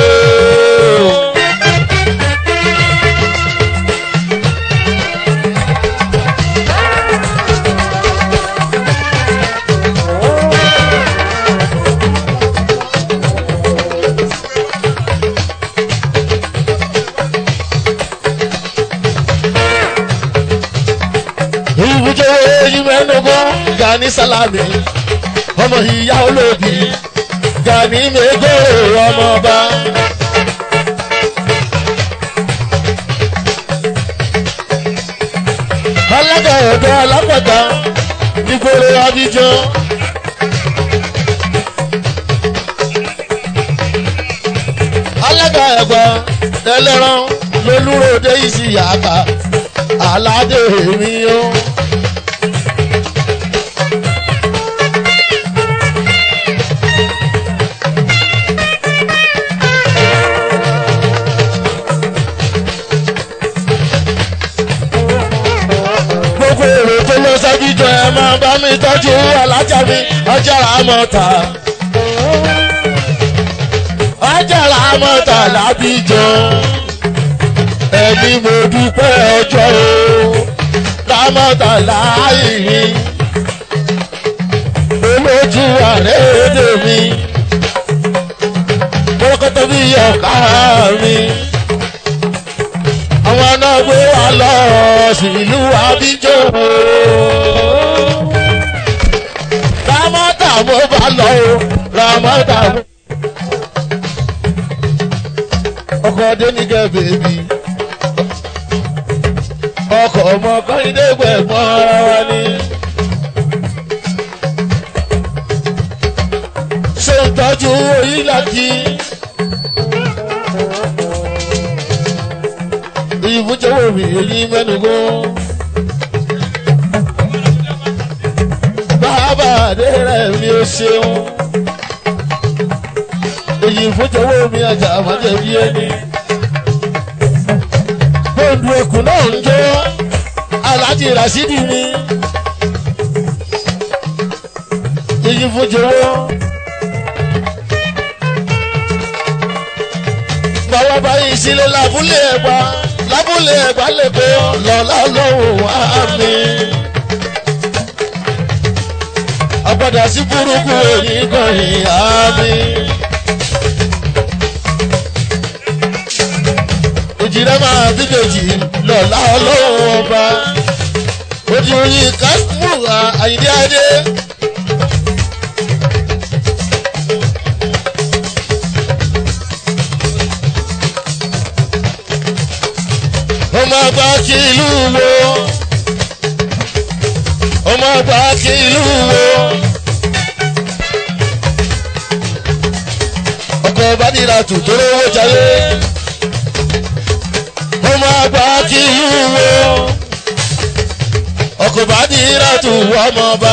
ibùjọ èyí mẹ́nugbọ́ gani salami ọmọ ìyá olóbì gani mẹ́gbẹ́ ọmọọba. alága ọ̀dọ́ alápàtà nígboro abidjan. alága ẹ̀gbọ́n ẹlẹ́ran lolúròdé ìsìyàká aládé mi o. gbogbo èrò tó lọ sábìjọ ẹ máa bá mi tọ́jú alájà mi ọjà àmọ́ta. ọjà àmọ́ta lábìjọ ẹni mo dúpẹ́ ọjọ́ o lámọ́ta láàyè mi olójú ààrẹ èdè mi kórókótó bí ọ̀ká mi àwọn náà gbé wa lọ sílùú abíjọ lámọ́ta mo bá lọ o lámọ́ta mo. ọkọ̀ dénìkẹ́ bèbí ọkọ̀ ọmọ kọ́hìndé gbẹ̀gbọ́n wa ni. ṣé ń tọ́jú oyinlaki. ìbújẹ́wò mi èyí mẹ́nugbó. bàbá àdé rẹ̀ mi ò ṣeun. èyí ìbújẹ́wò mi àjà àmọ́jẹ̀bí ẹni bóńdù ẹkùn náà ń jó aláàjì rasidi ni èyí fojúwọ́ bàbá báyìí sílé lábúlé ẹ̀gbá lábúlé ẹ̀gbá lẹ́kọ́ lọ́lá lọ́wọ́ wá mi. àgbàdà sí burúkú èyí kan ìhà mi. òjìrẹ́ máa bíbèjì lọ́la ọlọ́run ọba ojú oyin kásímù àyíndé adé. ọmọ àgbà kí ìlú wo ọmọ àgbà kí ìlú wo ọkọ̀ bádìrà tù tó lówó jayé ọmọ àgbà kí ìlú wo ọkọ̀ bádìrà tù ọmọ ọba.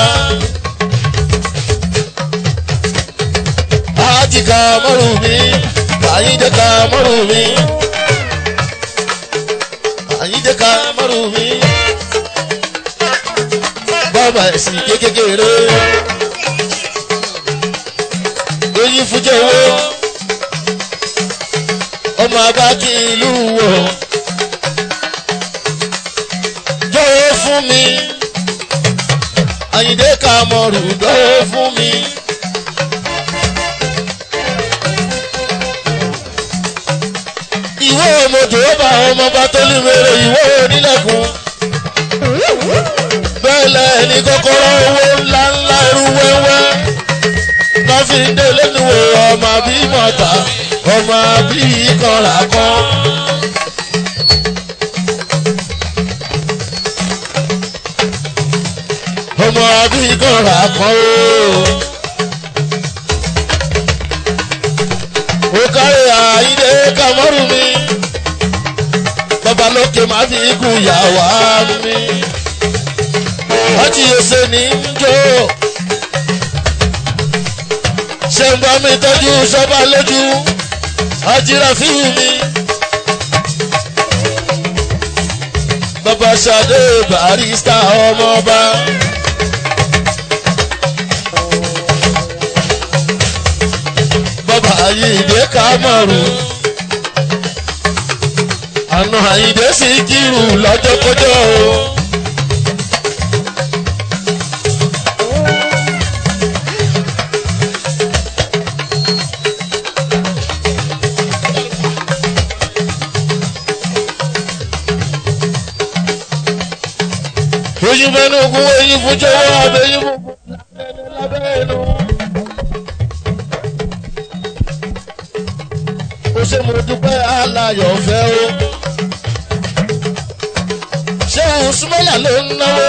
àjìká mọ́rù mi àyíjẹ́ ká mọ́rù mi àyíjẹ́ ká mọ́rù mi bàbá ẹ̀sìn kékeré èyí fújẹ́ wo ọmọ àgbà kí ìlú wo jọ̀wọ́ fún mi àyíndé ká mọ́rù jọ̀wọ́ fún mi. ìwé òmòjò bá ọmọ bá tó lè wéré ìwé onílẹ̀kùn. bẹ́ẹ̀lẹ̀ ní kọ́kọ́rọ́ owó ńlá ńlá irú wẹ́wẹ́. lọ́ fi ń dé lẹ́nu wo ọmọ bí mọ̀tà ọmọ bí kọ́ra kan. ọmọ bí kọ́ra kan ooo. ó kárí àyíndé kàmọ́rù mi bàbá lókè má fi ikú yàwá mi ọtí ẹsẹ̀ ní jó ṣe ń bá mi tọ́jú sọ́ba lójú ajíra fíìmù mi bàbá ṣadé barista ọmọọba. bàbá àyíǹde kámọ̀rù àna àyíǹde sì kírù lọ́jọ́kọ́jọ́ o. oyin mẹ́nu kún oyin fún jọwọ́ abẹ́yìn fún lábẹ́ ẹnu. ó ṣe mo dúpẹ́ aláyọ̀ fẹ́ o. ṣé òun súnmọ́yà ló ń náwó.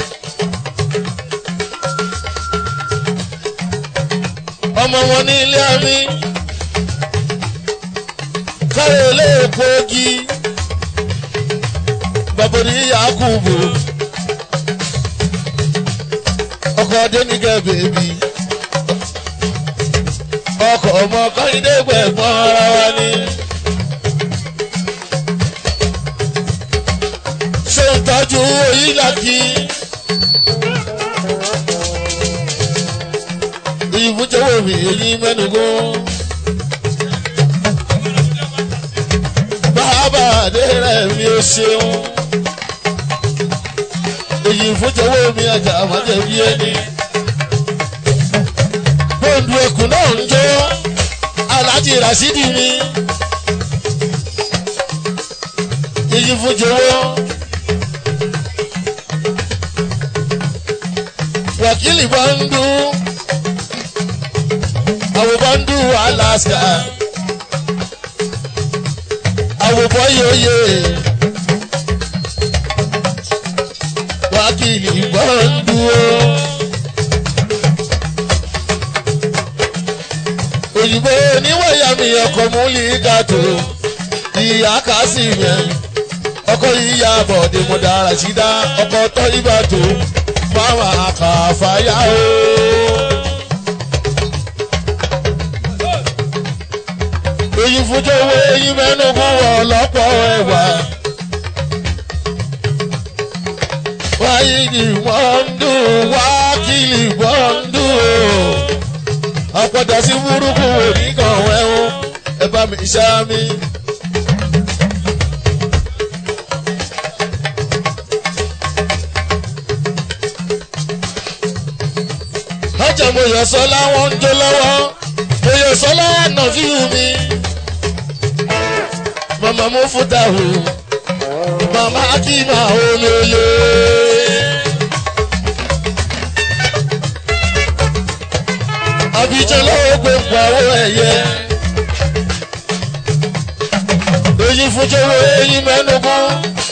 ọmọ wọn ní ilé àmì káyọ̀ ilé èkó ogi bàbá ní yakubu ọkọ̀ adéníkẹ́ bèbí ọkọ̀ ọmọ kọ́hídé gbẹ̀gbọ́n ara wa ni. ṣé ń tọ́jú oyílàkì. ìbújẹ́wò mi èyí mẹ́nugún. bàbá àdé rẹ̀ mi ò ṣeun. èyí ìbújẹ́wò mi àjà àmọ́jẹ̀bí ẹni. bóńdù ẹkùn náà ń jó aláàjì rasidi mi. èyí ìbújẹ́wò. wákìlì bá ń dún àwòbọ́ndù alaska àwòbọ́yòyè wákìlì bọ́ndù o. òyìnbó oníwọ̀yàmì ọkọ̀ múlí gàtò ìyá kásì yẹn ọkọ̀ yíya bọ̀dé mọ̀dára ṣídá ọkọ̀ tọ́ ìbàtò fáwọn àkàfàyà o. èyí fújọ́ owó eyín mẹ́nu fún wọn lọ́pọ̀ ẹ̀wà. wáyé ni wọ́n ń dùn wákìlì wọ́n ń dùn. àpọ̀dà sí burúkú oníkan ẹ̀hún ẹ bá mi ṣá mi. ọjà mo yọ sọ láwọn ń jó lọ́wọ́ mo yọ sọ láwọn náà fi hù mí. màmá mo fún dàrú màmá kí máa olólo. àbíjọ lọ́wọ́ gbé pàwọ́ ẹ̀yẹ. èyí fújọ́wọ́ eyín mẹ́nugun.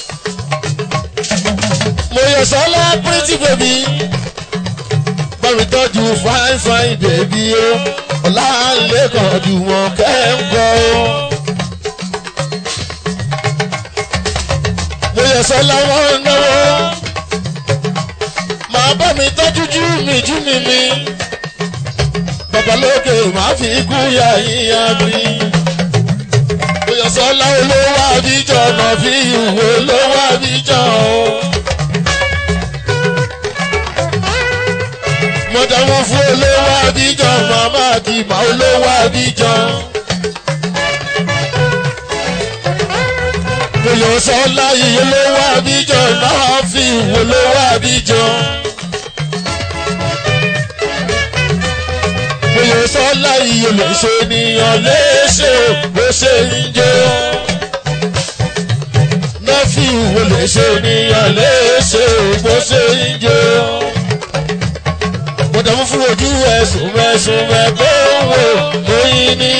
mo yọ sọ láwọn pírítì bèbí bámi tọ́jú fine fine bèbí o ọ̀la lẹ́kọ̀ọ́ ju wọn kẹ́ńkọ́ o. mo yẹ sọ láwọn náwó màá bá mi tọ́jú jú mi jú mi mi babalóke màá fi kú ya yíyan mi. mo yẹ sọ láwọn olówó àbíjọ náà fi ìwé olówó àbíjọ o. mọ̀dàmú fún olówó àbíjan màmá àdìmọ̀ olówó àbíjan. Bòyò sọ́lá yìí olówó àbíjan náà fi ìwò olówó àbíjan. Bòyò sọ́lá yìí olóṣè ènìyàn léṣe bó ṣe ń jó. Náà fi ìwò olóṣè ènìyàn léṣe bó ṣe ń jó gbọdọ̀ mú fún ojú ẹ̀sùn mẹ́sùn mẹ́kọ́ wò lóyún ní.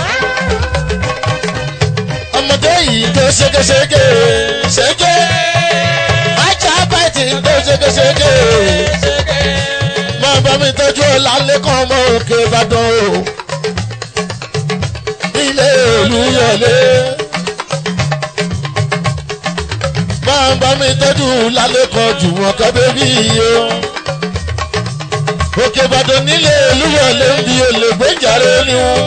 ọmọdé yìí tó ṣégeṣége ṣége ajá bàtì tó ṣégeṣége máa bá mi tọ́jú ọ̀la lẹ́kọ̀ọ́ ọmọ òkè ìbàdàn o ilé olúyọlé máa bá mi tọ́jú lálẹ́kọ̀ọ́ jù wọ́n kọ́ bébí yìí o òkè ìbàdàn nílé olúwọlé ń bi olè gbẹ́jàre ni wọn.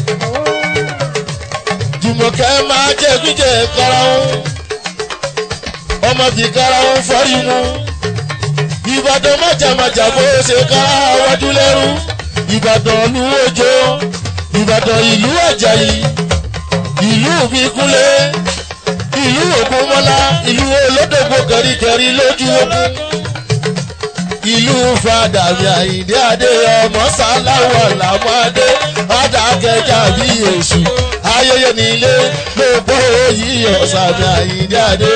jùmọ̀kẹ́ máa jẹ́ gbíjẹ́ kára wọn ọmọ fi kára wọn fọ́rí wọn. ìbàdàn májàmájà bó ṣe kára wájú lẹ́rú ìbàdàn ìlú òjò ìbàdàn ìlú àjàyí ìlú òbíkúnlé ìlú ògúnmọ́lá ìlú olódògbò kẹríkẹrí lójú ogun ìlú fàdàmì àyíndé adé ọmọ sáláwọ̀ làmọ́dé adákẹ́jà bí èṣù ayẹyẹ nílé gbogbo yíyọ sàmì àyíndé adé.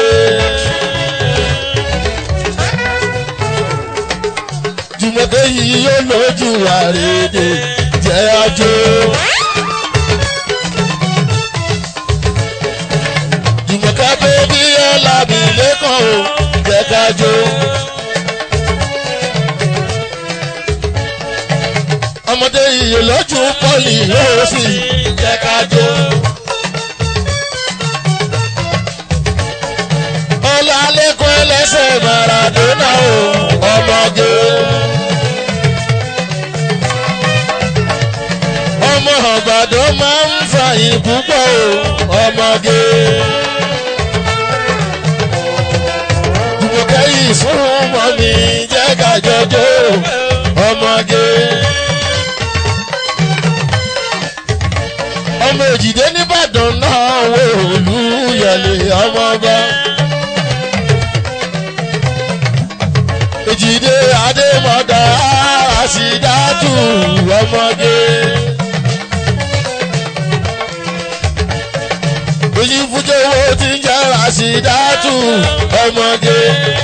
jùmọ̀kẹ́ yìí yóò lójú àrèdè jẹ́ àjò. jùmọ̀kẹ́ bébí ọ̀làbí lẹ́kọ̀ọ́ jẹ́ kájọ. ọmọdé iye lọ́jú pọ́lì yóò sì jẹ́ ká jó. ọlálẹ́kùn ẹlẹ́sẹ̀ maradona o ọmọge. ọmọ ọ̀gbàdàn máa ń fàyìn púpọ̀ o ọmọge. jùmọ̀kẹ́ yìí fún ọmọ mi jẹ́ kájọjọ́ ọmọge. ọmọ èjìdé nìbàdàn náà wò olúyọlé ọmọọba. èjìdé adémọ̀dá àṣìdátù ọmọge. èyí fújòwò tí ń jẹ́ àṣìdátù ọmọge.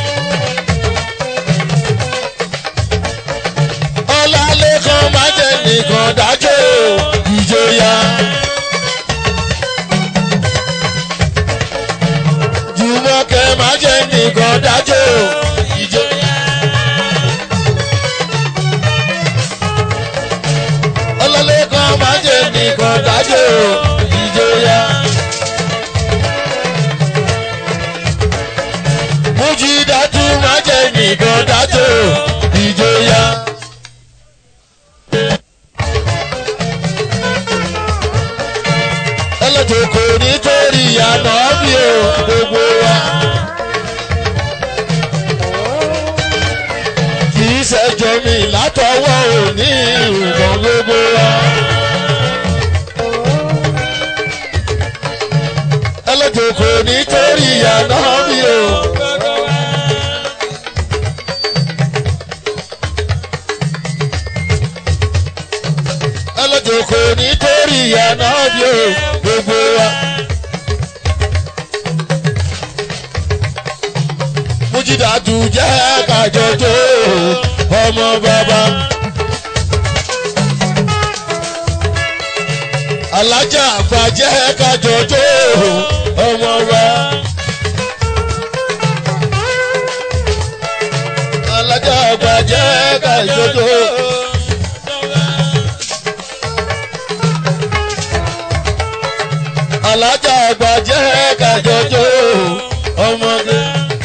ọlálẹ́kan má jẹ́ nìkan dájọ́ ìjòyà. jùmọ̀kẹ́ má jẹ́ nìkan dájọ́ ìjòyà. ọlálẹ́kan má jẹ́ nìkan dájọ́ ìjòyà. mújídàtú má jẹ́ nìkan dájọ́ ìjòyà. ẹlẹ́jọ̀ kò nítorí àná bí o gbogbo wa. kì í ṣẹjọ́ mi látọwọ́ òní ìrùbọ̀n gbogbo wa. ẹlẹ́jọ̀ kò nítorí àná bí o. ẹlẹ́jọ̀ kò nítorí àná bí o gbogbo wa. mújídàtú jẹ́ kájọjọ́ ọmọ bàbá. alájà àgbà jẹ́ kájọjọ́ ọmọ wa. alájà àgbà jẹ́ kájọjọ́. alájà àgbà jẹ́ kájọjọ́ ọmọge.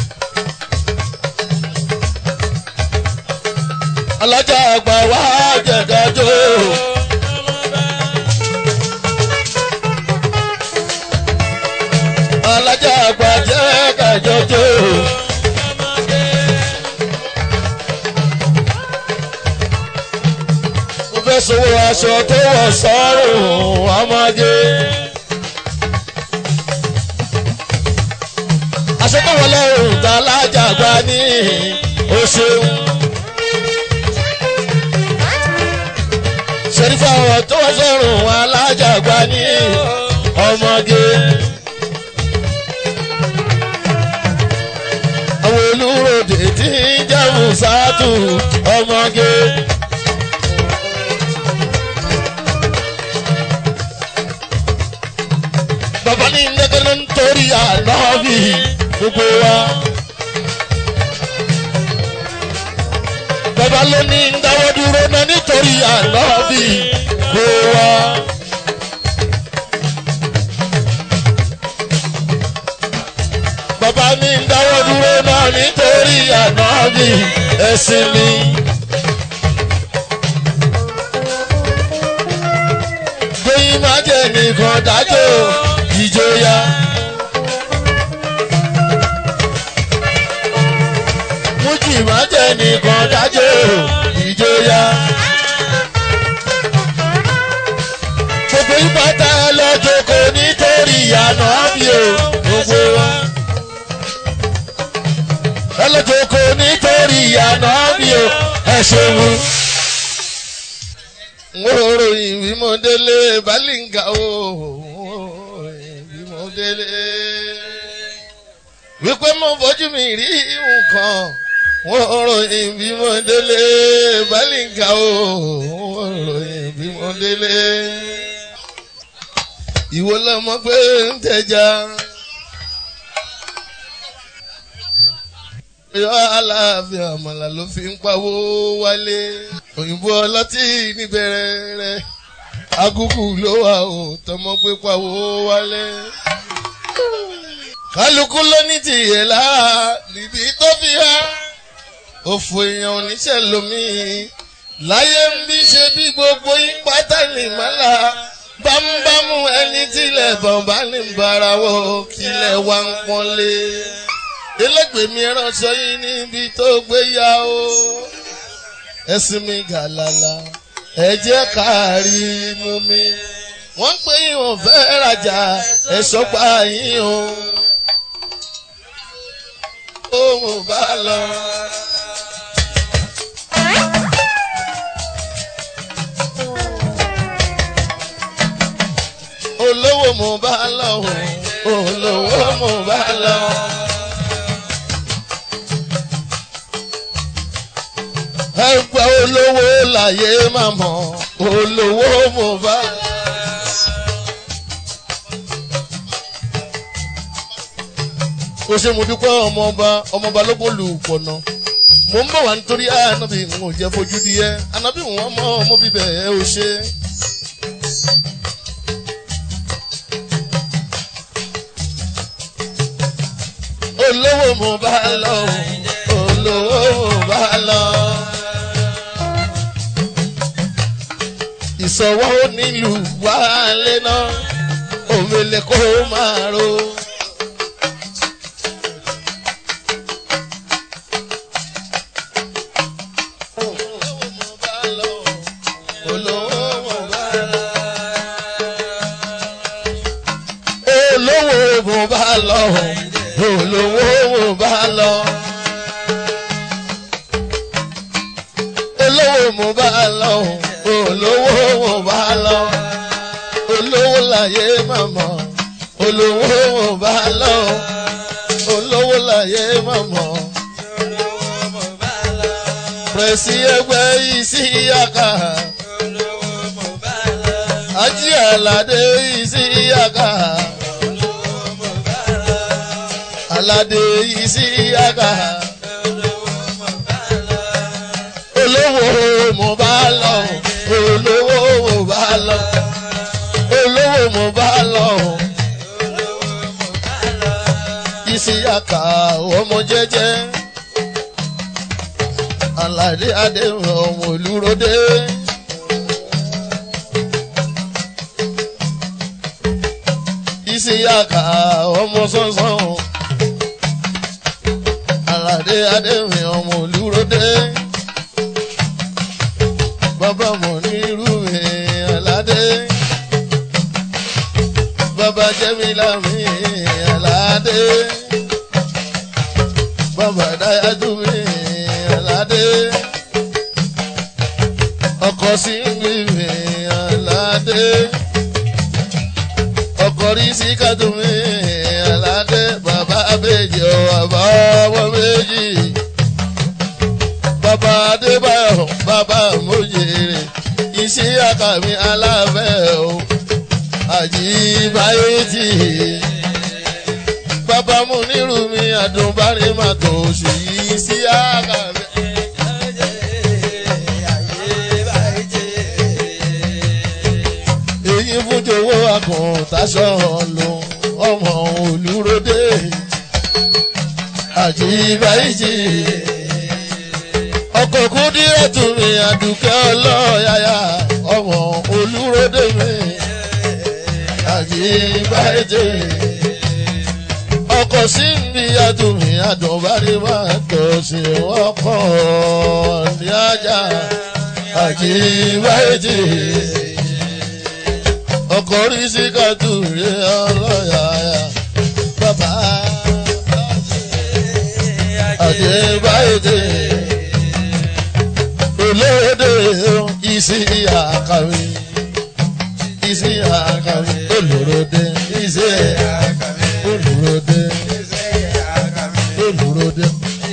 alájà àgbà wá jẹ̀dájọ́. alájà àgbà jẹ́ kájọjọ́. mo fẹ́ sowó aṣọ tó wọ̀ sọ́rùn ọmọge. àṣetọ́wọlé òǹtà alájàgbá ní o ṣeun. ṣèrífà ọ̀rọ̀ tó wọ́n sọ̀rùn alájàgbá ní ọmọge. àwọn olùròdè tí ń jẹ́ musatu ọmọge. bàbá ní ndẹ́gẹ́lẹ́ nítorí ànábì gbogbo wa. bàbá ló ní dáwọ́ dúró náà nítorí ànábì gbogbo wa. bàbá ní dáwọ́ dúró náà nítorí ànábì ẹ̀sìn mi. gbẹ̀yìn má jẹ́ nìkan dájọ́ ìjọya. mújì má jẹ́ nìkan dájọ́ ìjọya. gbogbo ìpàtà lọ́jọ́ kò nítorí ìyànà bí o gbogbo wa. ẹlọ́jọ́ kò nítorí ìyànà bí o ẹ ṣeun ngoròyìn bí mo délé balinga o bí mo délé wípé mo fojú mi rí nǹkan ngoròyìn bí mo délé balinga o ngoròyìn bí mo délé ìwọ lọmọ pé ń tẹja. yọ aláàfin àmàlà ló fi ń pawó wálé òyìnbó ọlọ́tí níbẹ̀rẹ̀ rẹ̀ agúgù ló wà ó tọmọ pé pawó wálé. kálukú ló ní tìyẹ̀ lára níbi tó fi há òfò èèyàn oníṣẹ́ lomi láyé ń bí ṣe bí gbogbo yín pátá ní mọ́lá bámúbámú ẹni tílẹ̀ bọ̀m̀bá ní barawọ́ kílẹ̀ wá ń pọ́nlé elégbèmí ránṣọ yín níbi tó gbé yá o ẹ̀sìn mi gàlàlà ẹ jẹ́ káàrí mú mi wọ́n pé ìwọ̀n fẹ́ rajà ẹ̀ṣọ́ pa yín o ohun bá lọ. olówó mo bá lọ olówó mo bá lọ. ẹgbẹ́ olówó láyé máa mọ̀ olówó mo bá lọ. ó ṣe mo dúpẹ́ ọmọọba ọmọọba ló bó lu pọ̀nà mo ń bọ̀ wá nítorí ànábì ń ò jẹ́ fojú di ẹ́ ànábì wọn mọ ọmọ bíbẹ̀ ẹ ò ṣe. olówó mo bá lọ olówó mo bá lọ. ìsọwọ́ nílùú wálé náà òmìnira kó máa ro. olówó mo bá lọ olówó mo bá lọ olówó mo bá lọ olówó mo bá lọ olówó láyé màmá olówó mo bá lọ olówó láyé màmá pẹ̀sì ẹgbẹ́ yìí sí yàkà ají àlàdé yìí sí yàkà aládé yìí sí àgà. olówó mo bá lọ olówó mo bá lọ olówó mo bá lọ. ìsìyàkà ọmọ jẹjẹ aládé adéhùn ọmọ olúrodé. ìsìyàkà ọmọ sánsan aládé adéwìn ọmọ olúrodé bàbá mọ̀ ní irú mi aládé bàbá jẹ́mílá mi aládé bàbá dáyájú mi aládé ọkọ̀ sí mi mi aládé ọkọ̀ rí sí kájú mi aládé bàbá abéjì ọ̀ bàbá ọmọ méjì bàbá adébáyọ̀ bàbá mojèrè iṣẹ́ àkàmì aláfẹ́ o àjíbáyé tì bàbá mu nírú mi àdùnbárí má tó ṣì yí sí àkàmì. èyí fún jowó àkùntàṣọ lò ọmọ olúrodé àjíbáyé ọkọ̀ kúndírẹ̀ tún mi àdùkẹ́ ọlọ́yàyà ọmọ olúrodé mi àjíbáyé ọkọ̀ sí mi àdùnmí àdùnbárí máa tọ̀ sí ọkọ̀ ní ajá àjíbáyé ọkọ̀ rí sí kàdúrẹ́ ọlọ́yàyà bàbá àdébáyé olóde isi àkàwé isi àkàwé olórode isi olórode olórode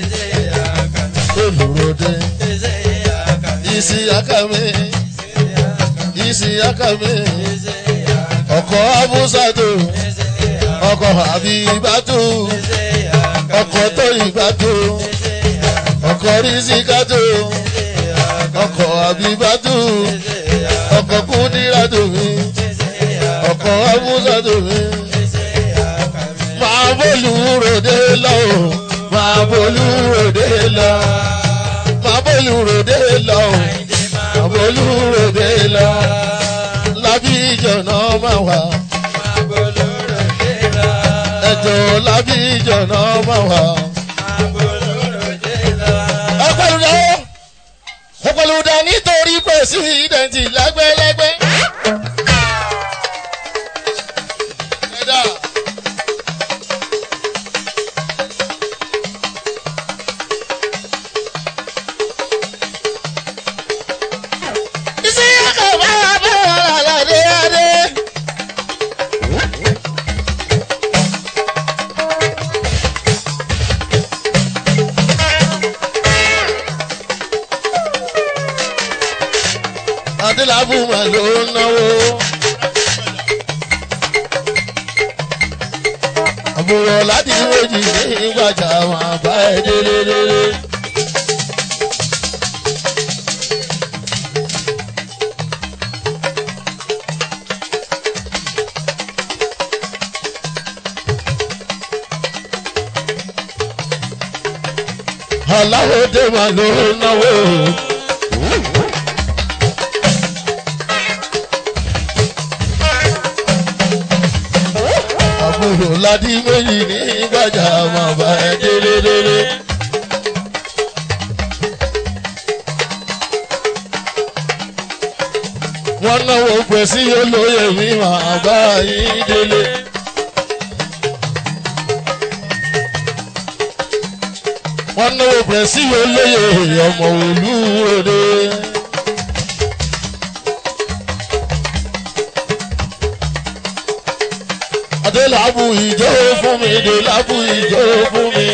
olórode isi àkàwé isi àkàwé ọkọ̀ abúsàdó ọkọ̀ àbíbátú ọkọ̀ tó ìbátú ọkọ̀ rísíkátó ọkọ̀ àbíbátú ọkọ̀ kúndírátó mi ọkọ̀ abúsàdó mi máa bọ́ọ̀lù ròde lọ o máa bolú ròde lọ máa bolú ròde lọ o máa bolú ròde lọ lábí ìjọ̀nà máa wà ẹjọ́ lábí ìjọ̀nà máa wà. ọpẹlúdẹ ọpẹlúdẹ nítorí pẹsidẹnti lẹ́gbẹ́lẹ́gbẹ́. ẹ̀dá. iṣẹ́ yàtọ̀ bá wà bá wà lálẹ́ adé. adélábù mà ló ń náwó. àbúrò láti méjì ní gbàjà máa bá ẹ délé délé. aláwọ̀ dé mà ló ń náwó. àbúrò ládì méjì ní gbàjà máa bá ẹ délé délé. wọ́n náwó pẹ̀ sí olóyè mi máa bá yín délé. wọ́n náwó pẹ̀ sí olóyè ọmọ olúwòde. adélábù ìjọ fún mi adélábù ìjọ fún mi.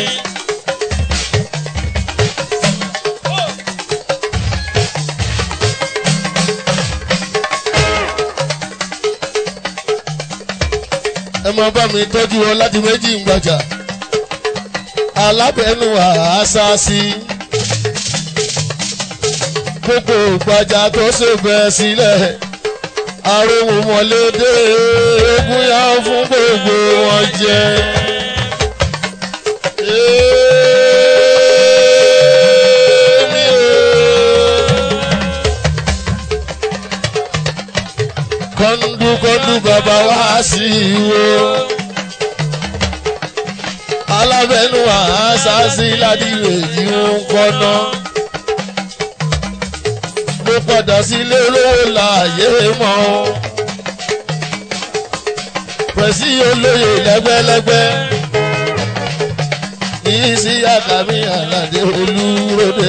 ẹ máa bá mi tọ́jú wọn láti méjì ń gbàjà alábẹ́nu àásásí gbogbo gbàjà tó ṣe bẹ́ẹ̀ sílẹ̀ ariwo mọ̀lédè eégún yá fún gbogbo wọn jẹ. Èmi o. kọ́ńdú kọ́ńdú bàbá wá sí wo alábẹ́nu àásásí ládìrè yìí ń kọ́ná mo padà sílé olówó láàyè mọ́ o. pẹ̀sí olóyè lẹ́gbẹ́lẹ́gbẹ́ ní sí àkàmì àlàdé olúròdé.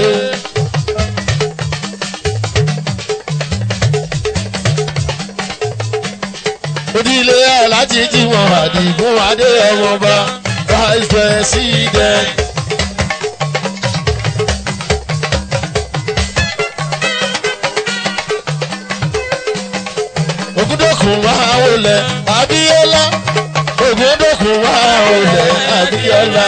onílé alájí jímọ̀ àdìgún adé ọmọọba vice president. ògúndòkun máa wọlé abíọ́lá ògúndòkun máa wọlé abíọ́lá.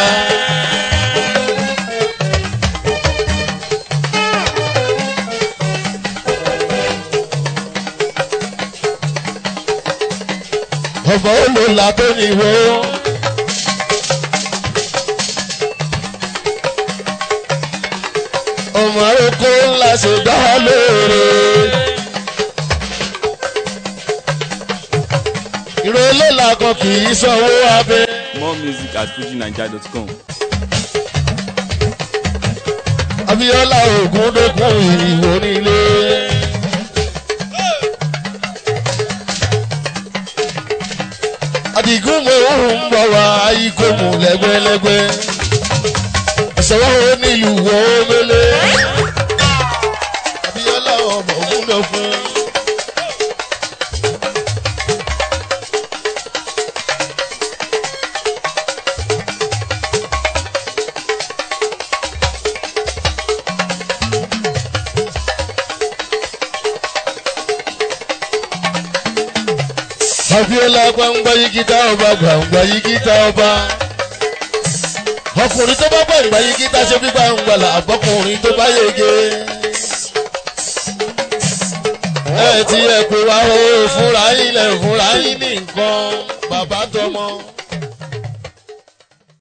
ọmọ olóla tó níwó. ọmọ arókó ńlá ṣe dá lóore. ìrọ̀lọ́la kan kì í sanwó abẹ́. More music at fujinaija.com. abiola ògúndókun ìwò nílé. àdìgún mo ń bọ̀ wá ikó mu lẹ́gbẹ́lẹ́gbẹ́. ìṣòwò nílùú wo mélé. abiola ọmọ ògúndókun. Abiola gbangba yigita ọba gbangba yigita ọba. Ọkùnrin tó bá gbàgbà yigita ṣe bí gbangba là àbọ̀kùnrin tó bá yege. Ẹ ti ẹ̀ pé wá o fúnra yín lẹ̀ fúnra yín ní nǹkan bàbá tọmọ.